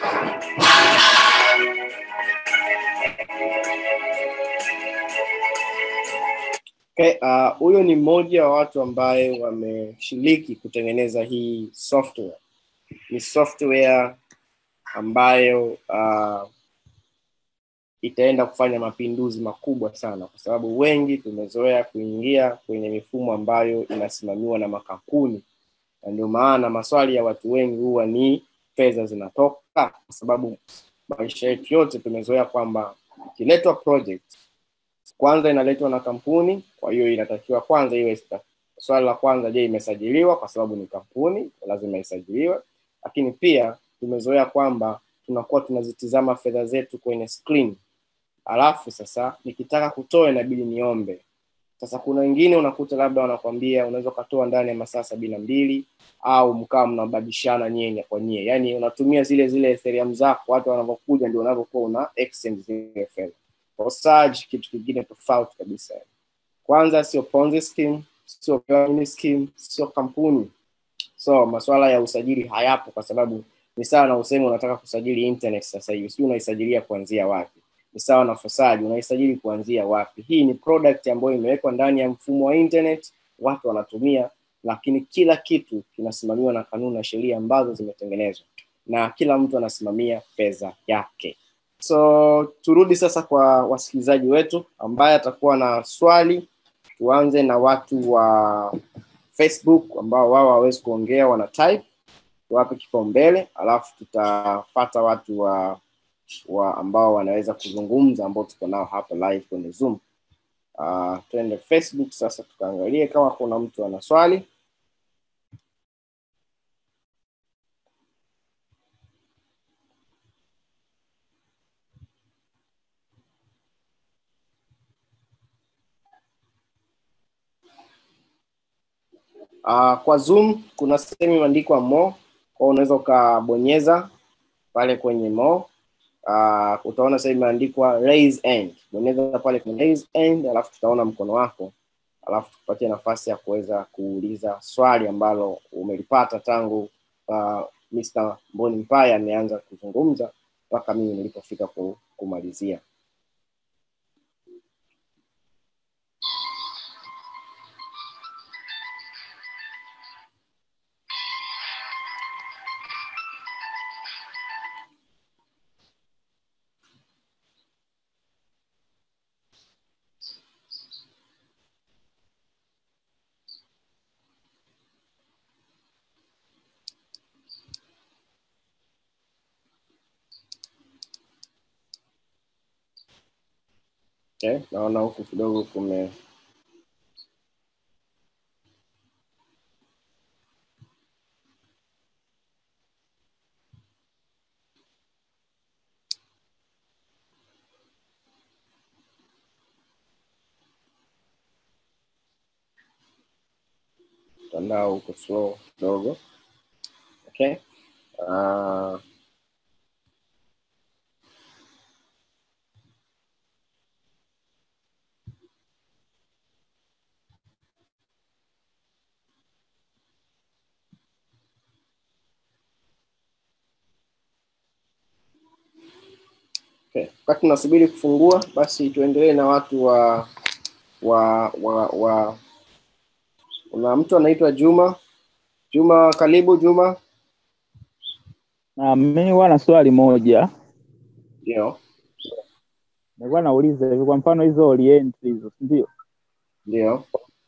Okay, uh, huyo ni mmoja wa watu ambaye wameshiriki kutengeneza hii software. Ni software ambayo uh, itaenda kufanya mapinduzi makubwa sana, kwa sababu wengi tumezoea kuingia kwenye mifumo ambayo inasimamiwa na makampuni, na ndio maana maswali ya watu wengi huwa ni fedha zinatoka, kwa sababu maisha yetu yote tumezoea kwamba ikiletwa project kwanza inaletwa na kampuni, kwa hiyo inatakiwa kwanza iwe swali la kwanza, je, imesajiliwa? Kwa sababu ni kampuni, lazima isajiliwe. Lakini pia tumezoea kwamba tunakuwa tunazitizama fedha zetu kwenye screen, alafu sasa nikitaka kutoa inabidi niombe. Sasa kuna wengine unakuta labda wanakwambia unaweza ukatoa ndani ya masaa sabini na mbili au mkawa mnabadilishana nyenya kwa nyie, yaani unatumia zile zile Ethereum zako, watu wanavyokuja ndio unavyokuwa una exchange zile fedha. Forsage kitu kingine tofauti kabisa. Kwanza sio Ponzi scheme, sio pyramid scheme, sio kampuni. So masuala ya usajili hayapo, kwa sababu ni sawa na useme unataka kusajili internet sasa hivi, sio unaisajilia kuanzia wapi? Ni sawa na Forsage, unaisajili kuanzia wapi? Hii ni product ambayo imewekwa ndani ya mfumo wa internet, watu wanatumia, lakini kila kitu kinasimamiwa na kanuni na sheria ambazo zimetengenezwa, na kila mtu anasimamia fedha yake. So turudi sasa kwa wasikilizaji wetu ambaye atakuwa na swali. Tuanze na watu wa Facebook ambao wao hawawezi kuongea, wana type, tuwape kipaumbele, alafu tutapata watu wa, wa ambao wanaweza kuzungumza ambao tuko nao hapa live kwenye Zoom. Uh, tuende Facebook sasa tukaangalie kama kuna mtu ana swali. Uh, kwa Zoom kuna sehemu imeandikwa more, kwa unaweza ukabonyeza pale kwenye more. Uh, utaona sehemu imeandikwa raise hand, bonyeza pale kwenye raise hand, alafu tutaona mkono wako, alafu tukupatie nafasi ya kuweza kuuliza swali ambalo umelipata tangu uh, Mr. Mboni Mpaya ameanza kuzungumza mpaka mimi nilipofika kumalizia. okay. naona huku kidogo kume mtandao uko slow kidogo okay uh, Okay. Wakati tunasubiri kufungua, basi tuendelee na watu wa wa wa wa kuna mtu anaitwa Juma. Juma, karibu Juma. Na mimi huwa na swali moja, Ndio, nilikuwa nauliza hivi, kwa mfano hizo orient hizo, si ndio? ndio.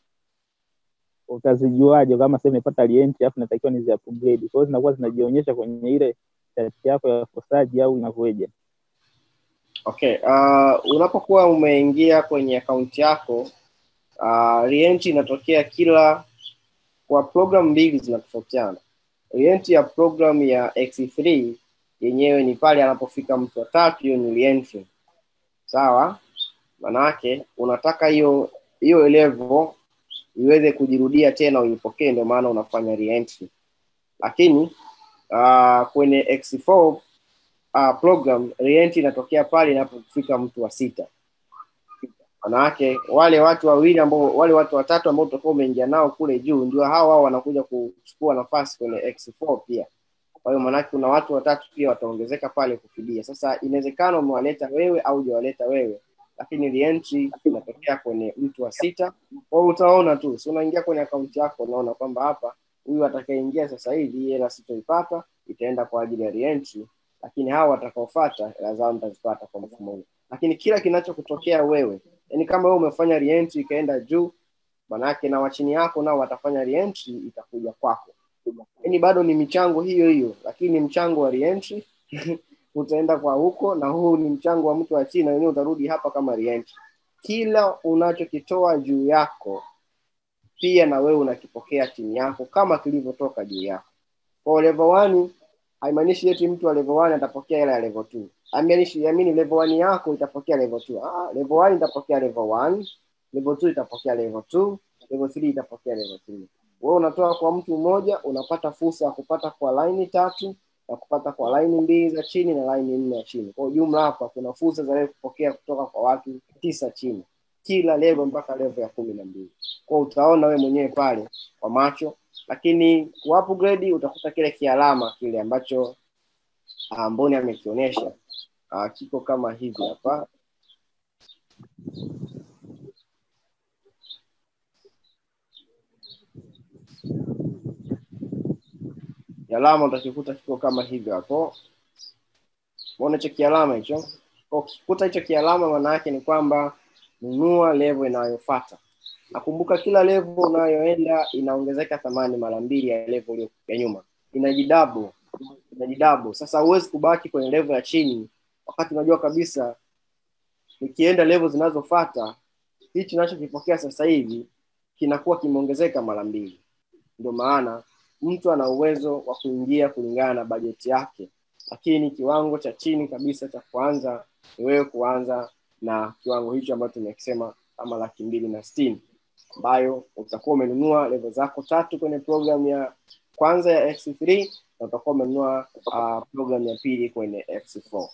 Utazijuaje kama sasa nimepata orient alafu natakiwa nizi upgrade? Kwa hiyo zinakuwa zinajionyesha kwenye ile chati yako ya fosaji au inakuwaje? Okay. Uh, unapokuwa umeingia kwenye akaunti yako uh, reentry inatokea kila kwa program mbili zinatofautiana. Reentry ya program ya X3 yenyewe ni pale anapofika mtu wa tatu, hiyo ni reentry. Sawa? Manake unataka hiyo hiyo level iweze kujirudia tena uipokee, ndio maana unafanya reentry. Lakini uh, kwenye X4 uh, program reentry inatokea pale inapofika mtu wa sita. Manake wale watu wawili ambao wale watu watatu ambao utakuwa umeingia nao kule juu ndio hao hao wanakuja kuchukua nafasi kwenye X4 pia. Kwa hiyo manake kuna watu watatu pia wataongezeka pale kufidia. Sasa inawezekana umewaleta wewe au hujawaleta wewe, lakini reentry inatokea kwenye mtu wa sita. Kwa hiyo utaona tu, si unaingia kwenye akaunti yako unaona kwamba hapa huyu atakayeingia sasa hivi hii hela sitoipata, itaenda kwa ajili ya reentry, lakini hawa watakaofuata hela zao nitazipata kwa mfumo huu. Lakini kila kinachokutokea wewe, yani kama wewe umefanya reentry ikaenda juu, manake na wachini yako nao watafanya reentry itakuja kwako. Yani bado ni michango hiyo hiyo, lakini ni mchango wa reentry utaenda kwa huko, na huu ni mchango wa mtu wa chini, na wenyewe utarudi hapa kama reentry. Kila unachokitoa juu yako pia na wewe unakipokea chini yako kama kilivyotoka juu yako. Kwa level 1 haimaanishi eti mtu wa level 1 atapokea hela ya level 2. Haimaanishi yamini level 1 yako itapokea level 2. Ah, level 1 itapokea level 1, level 2 itapokea level 2, level 3 itapokea level 3. Wewe unatoa kwa mtu mmoja, unapata fursa ya kupata kwa line tatu na kupata kwa line mbili za chini na line nne ya chini. Kwa jumla hapa kuna fursa za wewe kupokea kutoka kwa watu tisa chini kila level mpaka level ya kumi na mbili. Kwa utaona we mwenyewe pale kwa macho, lakini ku upgrade utakuta kile kialama kile ambacho uh, Mboni amekionyesha uh, kiko kama hivi hapa. Kialama utakikuta kiko kama hivi hapo. Unaona hicho kialama hicho? Kwa ukikuta hicho kialama, maana yake ni kwamba nunua level inayofuata. Nakumbuka kila level unayoenda inaongezeka thamani mara mbili ya level iliyo ya nyuma, inajidabo inajidabo. Sasa huwezi kubaki kwenye level ya chini wakati unajua kabisa nikienda level zinazofuata hichi ninachokipokea sasa hivi kinakuwa kimeongezeka mara mbili. Ndio maana mtu ana uwezo wa kuingia kulingana na bajeti yake, lakini kiwango cha chini kabisa cha kuanza ni wewe kuanza na kiwango hicho ambacho tumekisema kama laki mbili na sitini ambayo utakuwa umenunua level zako tatu kwenye program ya kwanza ya X3 na utakuwa umenunua uh, program ya pili kwenye X4.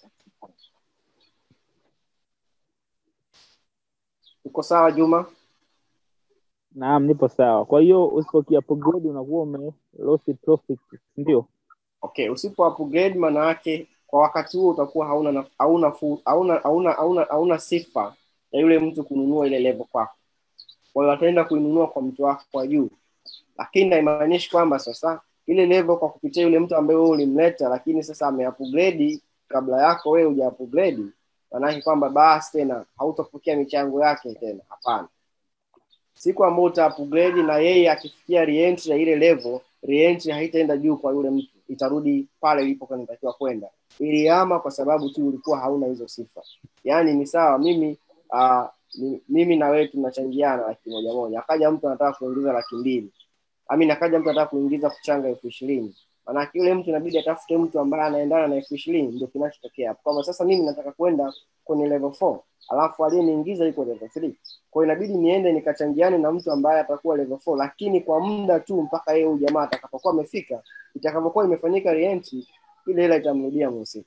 Uko sawa Juma? Naam, nipo sawa. Kwa hiyo usipokia upgrade unakuwa ume lost profit, ndio? Okay, usipo upgrade maana yake kwa wakati huo utakuwa hauna na- hauna fu- hauna hauna hauna, hauna sifa ya yule mtu kununua ile level kwako. Kwa hiyo ataenda kuinunua kwa mtu wako kwa juu, lakini haimaanishi kwamba sasa ile level kwa kupitia yule mtu ambaye wewe ulimleta, lakini sasa ameupgrade kabla yako wewe huja upgrade, maanake kwamba basi tena hautapokea michango yake tena. Hapana, siku ambayo uta upgrade na yeye akifikia reentry ya ile level, reentry haitaenda juu kwa yule mtu, itarudi pale ilipokuwa inatakiwa kwenda. Ilihama kwa sababu tu ulikuwa hauna hizo sifa. Yaani ni sawa, mimi uh, mimi na wewe tunachangiana laki moja moja akaja mtu anataka kuingiza laki mbili amin akaja mtu anataka kuingiza kuchanga elfu ishirini maanake yule mtu inabidi atafute mtu ambaye anaendana na elfu ishirini ndio kinachotokea hapo kwamba sasa mimi nataka kwenda kwenye level four alafu aliyeniingiza yuko level three kwa inabidi niende nikachangiane na mtu ambaye atakuwa level four lakini kwa muda tu mpaka yeye huyu jamaa atakapokuwa amefika itakapokuwa imefanyika reentry ile hela itamrudia mhusika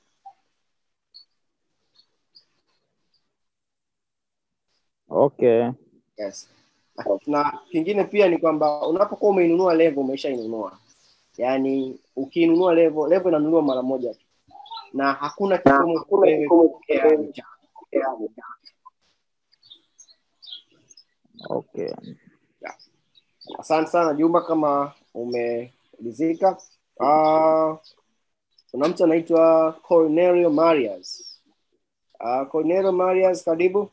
okay yes na kingine pia ni kwamba unapokuwa umeinunua level umeshainunua yaani ukiinunua level level inanunuliwa mara moja tu na hakuna kikomo wewe kupokea mchango. okay asante sana jumba kama umeridhika uh, kuna mtu anaitwa cornelio marias uh, cornelio marias karibu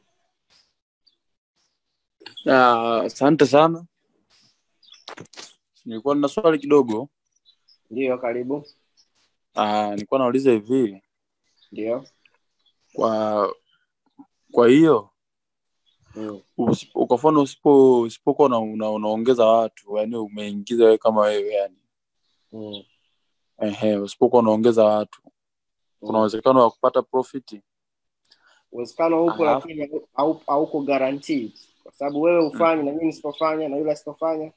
Ah, asante sana nilikuwa nina swali kidogo ndiyo karibu Ah, nilikuwa nauliza hivi ndio kwa kwa hiyo mm. usipo- kwa mfano usipo usipokuwa una, una, unaongeza watu yani umeingiza wewe kama wewe yani mm. ehe usipokuwa unaongeza watu kuna uwezekano wa kupata profiti uwezekano upo Alafu- lakini hau- hau- hauko guaranteed kwa sababu wewe ufanye na mimi nisipofanya na yule asipofanya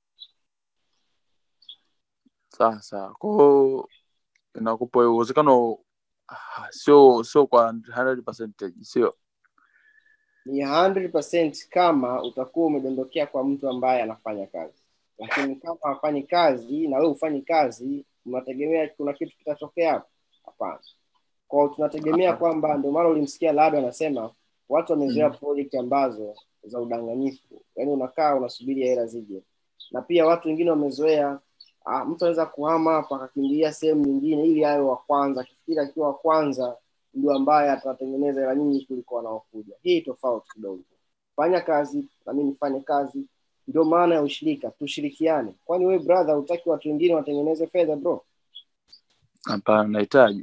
sawa sawa kwao inakupa uwezekano ah, sio sio kwa 100% sio ni 100% kama utakuwa umedondokea kwa mtu ambaye anafanya kazi lakini kama hafanyi kazi na wewe ufanyi kazi unategemea kuna kitu kitatokea hapo hapana kwao tunategemea kwamba ndio maana ulimsikia lado anasema watu wamezoea Mm. project ambazo za udanganyifu yaani unakaa unasubiria hela zije na pia watu wengine wamezoea ah, mtu anaweza kuhama hapa akakimbilia sehemu nyingine ili awe wa kwanza akifikiri akiwa wa kwanza ndio ambaye atatengeneza hela nyingi kuliko wanaokuja hii tofauti kidogo fanya kazi na mimi nifanye kazi ndio maana ya ushirika tushirikiane kwani wewe brother hutaki watu wengine watengeneze fedha bro hapana nahitaji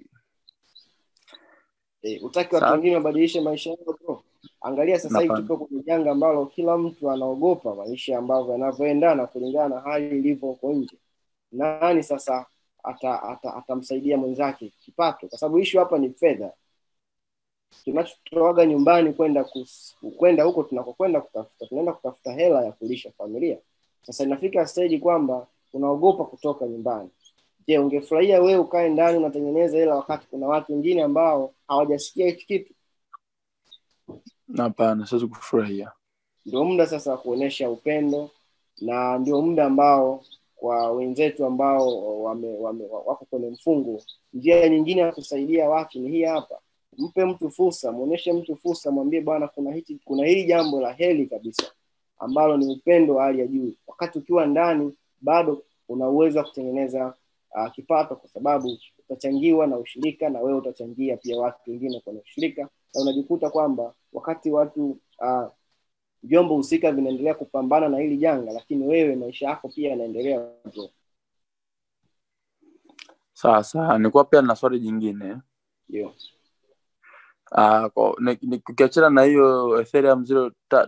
Eh, utaki watu Sawa. wengine wabadilishe maisha yao bro angalia sasa hivi Hapana. tuko kwenye janga ambalo kila mtu anaogopa maisha ambavyo yanavyoendana kulingana na hali ilivyo huko nje nani sasa atamsaidia ata, ata atamsaidia mwenzake kipato kwa sababu ishu hapa ni fedha tunachotoaga nyumbani kwenda kus- kwenda huko tunakokwenda kutafuta tunaenda kutafuta hela ya kulisha familia sasa inafika stage kwamba unaogopa kutoka nyumbani je ungefurahia wewe ukae ndani unatengeneza hela wakati kuna watu wengine ambao hawajasikia hichi kitu hapana siwezi kufurahia ndio muda sasa wa kuonyesha upendo na ndio muda ambao kwa wenzetu ambao wame, wame, wako kwenye mfungo njia nyingine ya kusaidia watu ni hii hapa mpe mtu fursa mwonyeshe mtu fursa mwambie bwana kuna hichi kuna hili jambo la heli kabisa ambalo ni upendo wa hali ya juu wakati ukiwa ndani bado una uwezo wa kutengeneza uh, kipato kwa sababu utachangiwa na ushirika na wewe utachangia pia watu wengine kwenye ushirika na unajikuta kwamba wakati watu uh, vyombo husika vinaendelea kupambana na hili janga lakini wewe maisha yako pia yanaendelea bro. sawa sawa nilikuwa pia na swali jingine ndio Ah, kwa- ni- ni- ukiachana na hiyo ethereum zero ta-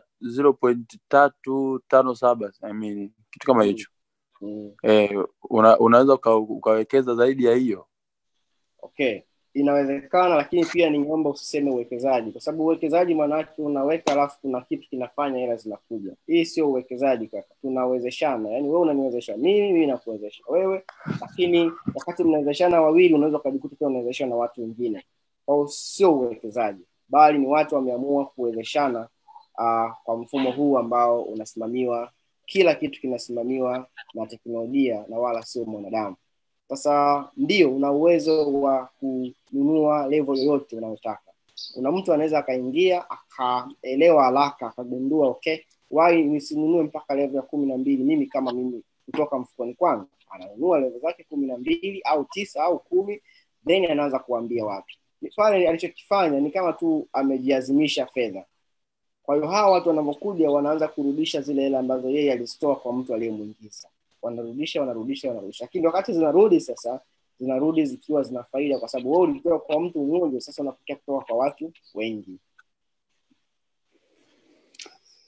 0.357 I mean, kitu kama Mm. hicho mm. eh, una, unaweza uka, ukawekeza zaidi ya hiyo okay inawezekana lakini pia ningeomba usiseme uwekezaji kwa sababu uwekezaji maanaake unaweka alafu kuna kitu kinafanya hela zinakuja hii sio uwekezaji kaka tunawezeshana yaani wewe unaniwezesha mimi mimi nakuwezesha wewe lakini wakati mnawezeshana wawili unaweza ukajikuta pia unawezeshana na watu wengine kwao sio uwekezaji bali ni watu wameamua kuwezeshana uh, kwa mfumo huu ambao unasimamiwa kila kitu kinasimamiwa na teknolojia na wala sio mwanadamu sasa ndio una uwezo wa kununua level yoyote unayotaka kuna mtu anaweza akaingia akaelewa haraka akagundua okay wai nisinunue mpaka level ya kumi na mbili mimi kama mimi kutoka mfukoni kwangu ananunua level zake kumi na mbili au tisa au kumi then anaanza kuambia watu Ni pale alichokifanya ni kama tu amejiazimisha fedha kwa hiyo hawa watu wanavyokuja wanaanza kurudisha zile hela ambazo yeye alizitoa kwa mtu aliyemwingiza wanarudisha wanarudisha wanarudisha lakini wakati zinarudi sasa zinarudi zikiwa zina faida kwa sababu wewe ulitoa kwa mtu mmoja sasa unapokea kutoka kwa watu wengi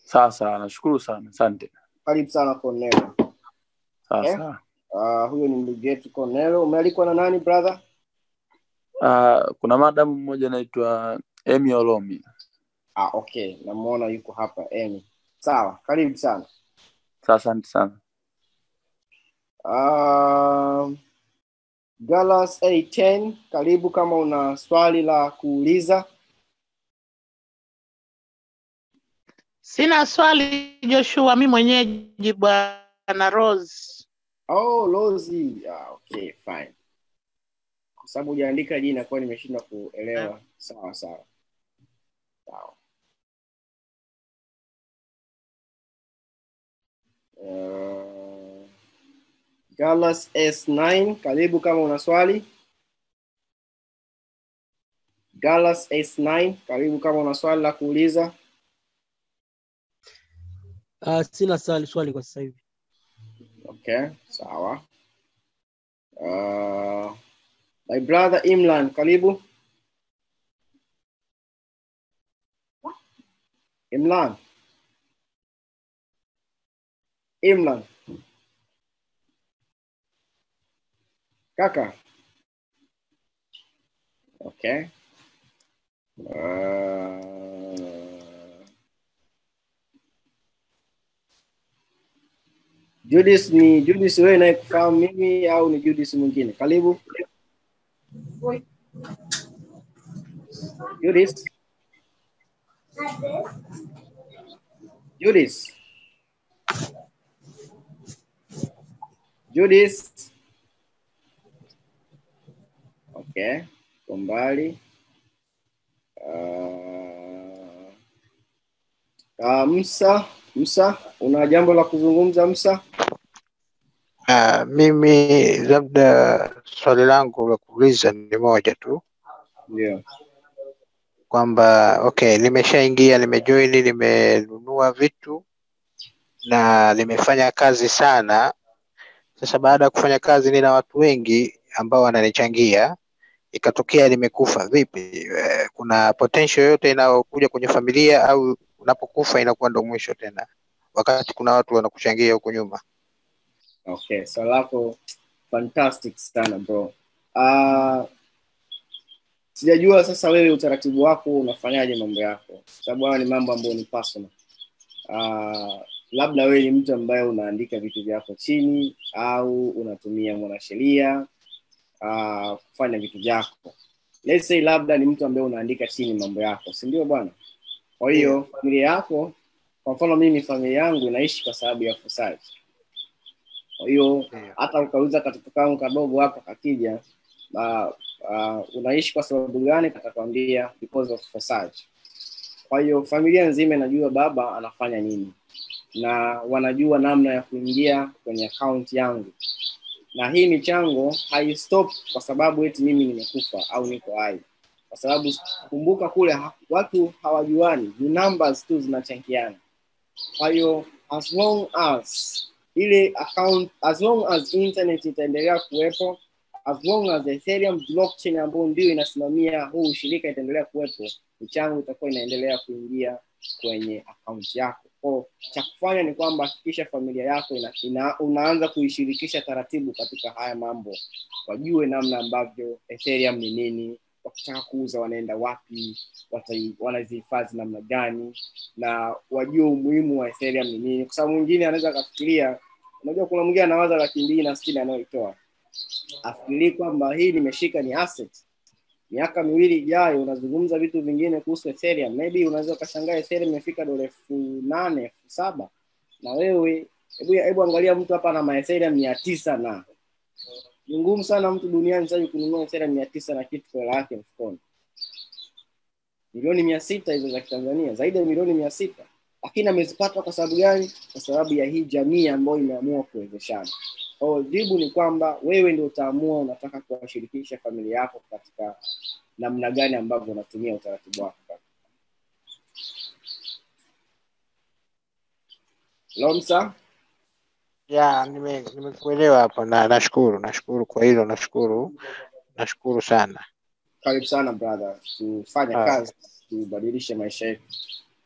sawa sawa nashukuru sana asante karibu sana cornelo sawa Eh? sawa uh, huyo ni ndugu yetu cornelo umealikwa na nani brother uh, kuna madamu mmoja anaitwa emi olomi ah, okay namuona yuko hapa emi sawa karibu sana sawa asante sana uh, galas a10 karibu kama una swali la kuuliza Sina swali Joshua, mi mwenyeji bwana Rose. oh lozi ah, okay fine kwa sababu hujaandika jina kwa nimeshindwa kuelewa sawa sawa sawa uh, galas s9 karibu kama una swali galas s9 karibu kama una swali la kuuliza Uh, sina swali swali kwa sasa hivi. Okay, sawa. Uh, my brother Imlan, karibu. Imlan. Imlan. Kaka. Okay. Uh, Judith ni Judith wewe nayekufahamu mimi au ni Judith mwingine? Karibu. Judith. Judith. Judith. Okay, kwa mbali. Uh, uh, Msa, Msa, una jambo la kuzungumza Msa? Uh, mimi labda swali langu la kuuliza ni moja tu Ndio. kwamba okay, nimeshaingia nimejoin, nimenunua vitu na nimefanya kazi sana. Sasa baada ya kufanya kazi, nina watu wengi ambao wananichangia, ikatokea nimekufa, vipi? Eh, Kuna potential yoyote inayokuja kwenye familia au unapokufa inakuwa ndo mwisho tena, wakati kuna watu wanakuchangia huko nyuma? Okay, swali lako fantastic sana bro. Uh, sijajua sasa wewe utaratibu wako unafanyaje mambo yako, kwa sababu haya ni mambo ambayo ni personal. Uh, labda wewe ni mtu ambaye unaandika vitu vyako chini au unatumia mwanasheria uh, kufanya vitu vyako. Let's say labda ni mtu ambaye unaandika chini mambo yako, si ndio bwana? Kwa hiyo familia yako, kwa mfano mimi familia yangu inaishi kwa sababu ya ufisadi. Kwa hiyo hata ukauza katoto kangu kadogo hapa kakija, uh, uh, unaishi kwa sababu gani? Katakwambia because of fasad. Kwa hiyo familia nzima inajua baba anafanya nini, na wanajua namna ya kuingia kwenye akaunti yangu, na hii michango haistop kwa sababu eti mimi nimekufa au niko hai, kwa sababu kumbuka kule ha- watu hawajuani, ni numbers tu zinachangiana. Kwa hiyo as long as ile account as long as internet itaendelea kuwepo as long as ethereum blockchain ambayo ndio inasimamia huu ushirika itaendelea kuwepo michango itakuwa inaendelea kuingia kwenye akaunti yako ko cha kufanya ni kwamba hakikisha familia yako ina, ina, unaanza kuishirikisha taratibu katika haya mambo wajue namna ambavyo ethereum ni nini wakitaka kuuza wanaenda wapi watai- wanazihifadhi namna gani na wajue umuhimu wa ethereum ni nini kwa sababu mwingine anaweza akafikiria unajua kuna mwingine anawaza laki mbili na sitini anayoitoa afikirii kwamba hii nimeshika ni asset miaka miwili ijayo unazungumza vitu vingine kuhusu ethereum maybe unaweza ukashangaa ethereum imefika dola elfu nane elfu saba na wewe hebu hebu angalia mtu hapa na maethereum mia tisa na ni ngumu sana mtu duniani sasa hivi kununua ethereum mia tisa na kitu kwa hela yake mfukoni milioni mia sita hizo za kitanzania zaidi ya milioni mia sita lakini amezipata kwa sababu gani kwa sababu ya hii jamii ambayo imeamua kuwezeshana Kwa hiyo jibu ni kwamba wewe ndio utaamua unataka kuwashirikisha familia yako katika namna gani ambavyo unatumia utaratibu wako lomsa ya nime- nimekuelewa hapo na nashukuru nashukuru kwa hilo nashukuru nashukuru sana karibu sana brother tufanye Ah. kazi tubadilishe maisha yetu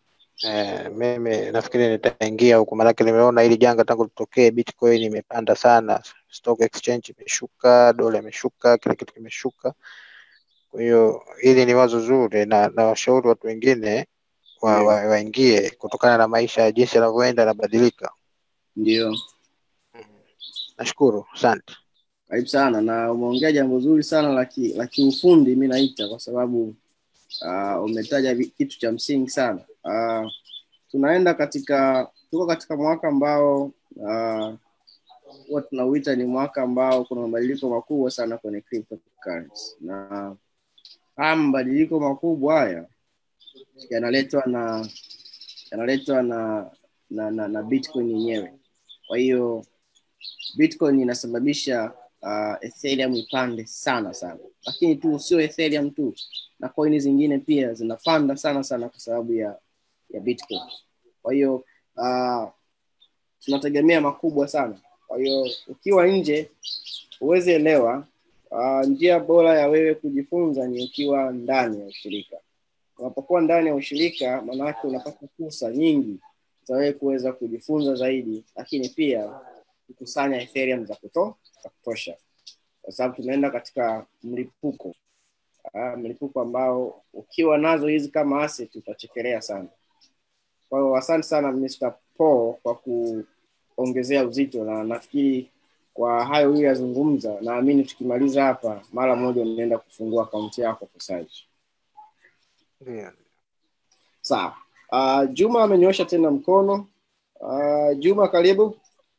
Eh, mimi nafikiri nitaingia huku, maanake nimeona hili janga tangu litokee, Bitcoin imepanda sana, stock exchange imeshuka, dola imeshuka, kila kitu kimeshuka. Kwa hiyo hili ni wazo zuri, na na washauri watu wengine wa, Ndio. wa, waingie kutokana na maisha jinsi yanavyoenda yanabadilika. Ndio, Nashukuru, asante. karibu sana, na umeongea jambo zuri sana la ki- la kiufundi, mi naita kwa sababu uh, umetaja vi- kitu cha msingi sana. Uh, tunaenda katika tuko katika mwaka ambao uh, huwa tunauita ni mwaka ambao kuna mabadiliko makubwa sana kwenye cryptocurrency na haya mabadiliko makubwa haya yanaletwa na yanaletwa na na, na, na bitcoin yenyewe kwa hiyo bitcoin inasababisha uh, ethereum ipande sana sana lakini tu sio ethereum tu na coin zingine pia zinapanda sana sana kwa sababu ya ya bitcoin kwa hiyo uh, tunategemea makubwa sana kwa hiyo ukiwa nje huwezi elewa uh, njia bora ya wewe kujifunza ni ukiwa ndani ya ushirika unapokuwa ndani ya ushirika maanake unapata fursa nyingi za wewe kuweza kujifunza zaidi lakini pia kukusanya ethereum za kuto, za kutosha kwa sababu tunaenda katika mlipuko uh, mlipuko ambao ukiwa nazo hizi kama asset utachekelea sana kwa hiyo asante sana Mr. Paul kwa kuongezea uzito na nafikiri kwa hayo uliyazungumza naamini tukimaliza hapa mara moja unaenda kufungua akaunti yako Kosaji. Ndio. Sawa. Uh, Juma amenyosha tena mkono. Uh, Juma karibu.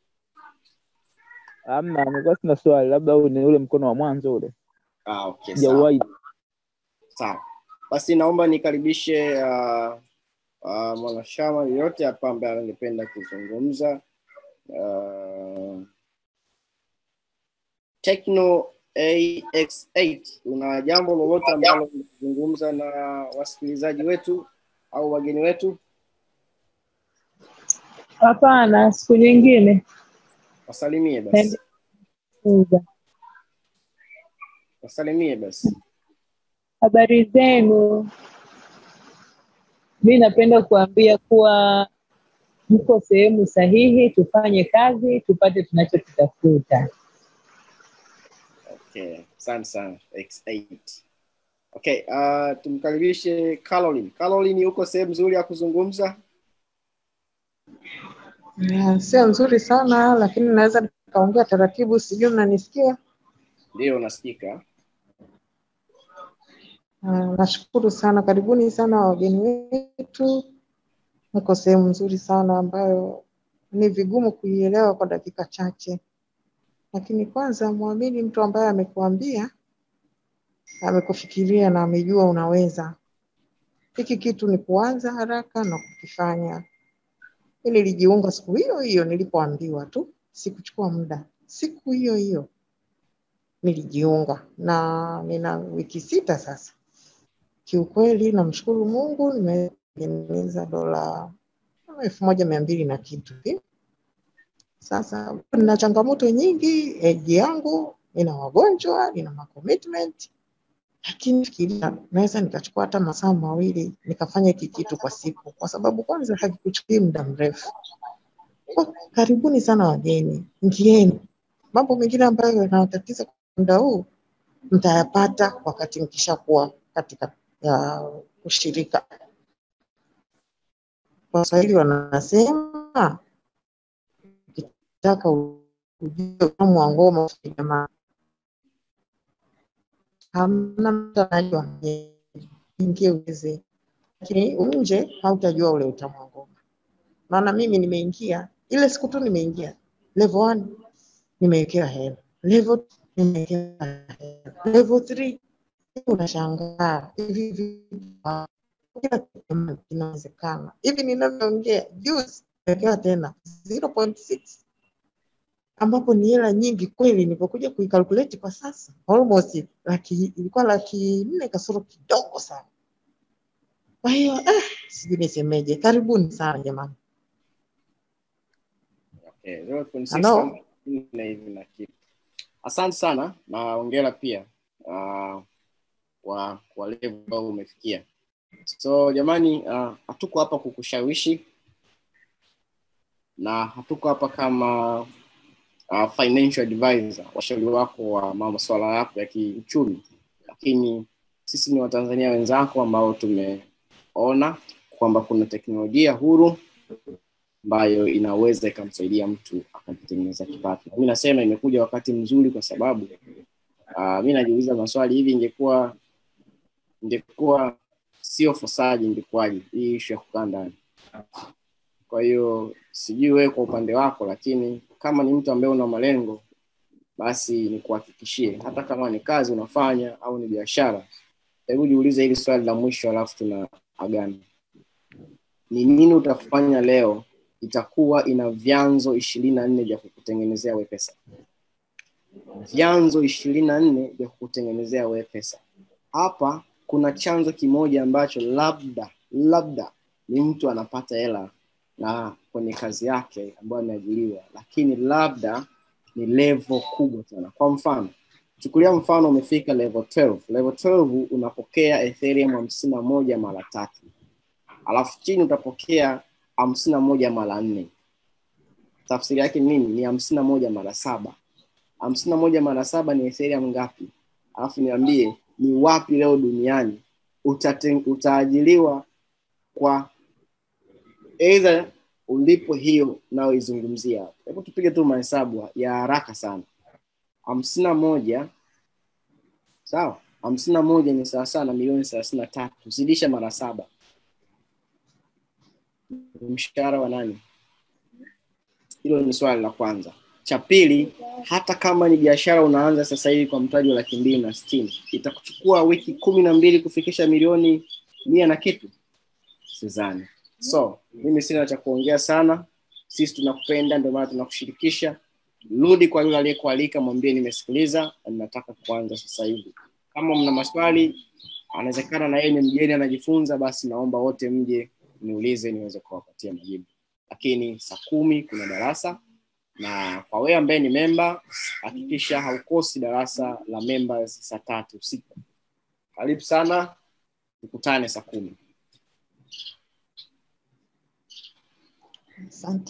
Amna, nilikuwa sina swali, labda huu ni ule mkono wa mwanzo ule, Ah, okay, sawa. sijawahi. Sawa. Basi naomba nikaribishe uh, uh, mwanachama yeyote hapa ambaye angependa kuzungumza. Uh, Techno AX8, una jambo lolote ambalo unazungumza na wasikilizaji wetu au wageni wetu? Hapana, siku nyingine. Wasalimie basi, Uza. wasalimie basi. Habari zenu? Mi napenda kuambia kuwa mko sehemu sahihi, tufanye kazi tupate tunachokitafuta. Okay, asante sana X8. Okay, uh, tumkaribishe Caroline. Caroline, uko sehemu nzuri ya kuzungumza? Yeah, sio nzuri sana lakini naweza nikaongea taratibu, sijui mnanisikia? Ndio, unasikika. Uh, nashukuru sana, karibuni sana wageni wetu. Niko sehemu nzuri sana ambayo ni vigumu kuielewa kwa dakika chache, lakini kwanza mwamini mtu ambaye amekuambia, amekufikiria na amejua unaweza. Hiki kitu ni kuanza haraka na kukifanya. Mi nilijiunga siku hiyo hiyo nilipoambiwa tu, sikuchukua muda, siku hiyo hiyo nilijiunga na nina wiki sita sasa. Kiukweli namshukuru Mungu, nimetengeneza dola kama elfu moja mia mbili na kitu hivi. Sasa nina changamoto nyingi, eji yangu nina wagonjwa, nina macommitment, lakini fikiria naweza nikachukua hata masaa mawili nikafanya hiki kitu kwa siku, kwa sababu kwanza hakikuchukui muda mrefu. Kwa karibuni sana wageni, ingieni. Mambo mengine ambayo yanawatatiza kwa muda huu mtayapata wakati mkishakuwa katika ya ushirika. Waswahili wanasema ukitaka ujue utamu wa ngoma jamaa, hamna mtu anajua, ingie uweze, lakini nje hautajua ule utamu wa ngoma. Maana mimi nimeingia ile siku tu nimeingia level one nimewekewa hela, level two nimewekewa hela, level three unashangaa hivi vitu kila kitu jamani kinawezekana. Hivi ninavyoongea juzi nimewekewa tena 0.6 ambapo ni hela nyingi kweli. Nilipokuja kuikalkulate kwa sasa almost laki, ilikuwa laki nne kasoro kidogo sana. Kwa hiyo eh, sijui nisemeje. Karibuni sana jamani. Okay, 0.6 Hello? kama nne hivi na kitu. Asante sana na hongera pia uh, kwa kwa level ambayo umefikia. so jamani uh, hatuko hapa kukushawishi na hatuko hapa kama uh, financial advisor washauri wako wa masuala yako ya kiuchumi lakini sisi ni watanzania wenzako ambao tumeona kwamba kuna teknolojia huru ambayo inaweza ikamsaidia mtu akajitengeneza kipato mi nasema imekuja wakati mzuri kwa sababu uh, mi najiuliza maswali hivi ingekuwa ingekuwa sio fosaji ingekuwaje hii ishu ya kukaa ndani kwa hiyo sijui wewe kwa upande wako lakini kama ni mtu ambaye una malengo basi nikuhakikishie hata kama ni kazi unafanya au ni biashara hebu jiulize hili swali la mwisho alafu tuna agana ni nini utafanya leo itakuwa ina vyanzo ishirini na nne vya kukutengenezea we pesa vyanzo ishirini na nne vya kukutengenezea we pesa hapa kuna chanzo kimoja ambacho labda labda ni mtu anapata hela na kwenye kazi yake ambayo ameajiriwa lakini labda ni level kubwa sana kwa mfano chukulia mfano umefika level 12 level 12 unapokea ethereum hamsini na moja mara tatu alafu chini utapokea hamsini na moja mara nne tafsiri yake ni nini ni hamsini na moja mara saba hamsini na moja mara saba ni ethereum ngapi alafu niambie ni wapi leo duniani utate, utaajiliwa kwa eidha ulipo hiyo nayoizungumzia hapo hebu tupige tu mahesabu ya haraka sana hamsini na moja sawa hamsini na moja ni sawasawa na milioni thelathini na tatu zidisha mara saba ni mshahara wa nani hilo ni swali la kwanza cha pili hata kama ni biashara unaanza sasa hivi kwa mtaji wa laki mbili na sitini itakuchukua wiki kumi na mbili kufikisha milioni mia na kitu sizani so mimi sina cha kuongea sana sisi tunakupenda ndio maana tunakushirikisha rudi kwa yule aliyekualika mwambie nimesikiliza na ninataka kuanza sasa hivi kama mna maswali anawezekana na yeye ni mgeni anajifunza basi naomba wote mje niulize niweze kuwapatia majibu lakini saa kumi kuna darasa na kwa wewe ambaye ni memba hakikisha haukosi darasa la members saa tatu usiku karibu sana tukutane saa kumi Asante.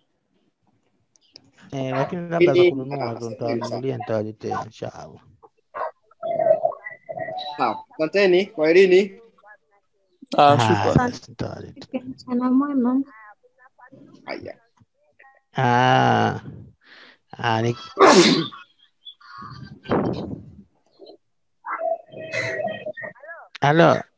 Eh, lakini labda za kununua ndo nitawanunulia nitawaletea inshallah. Sawa, asanteni kwa elini Ah, Haya, shukrani. basi nitawaletea. Mchana mwema. haya Ah, ah, ni... Halo,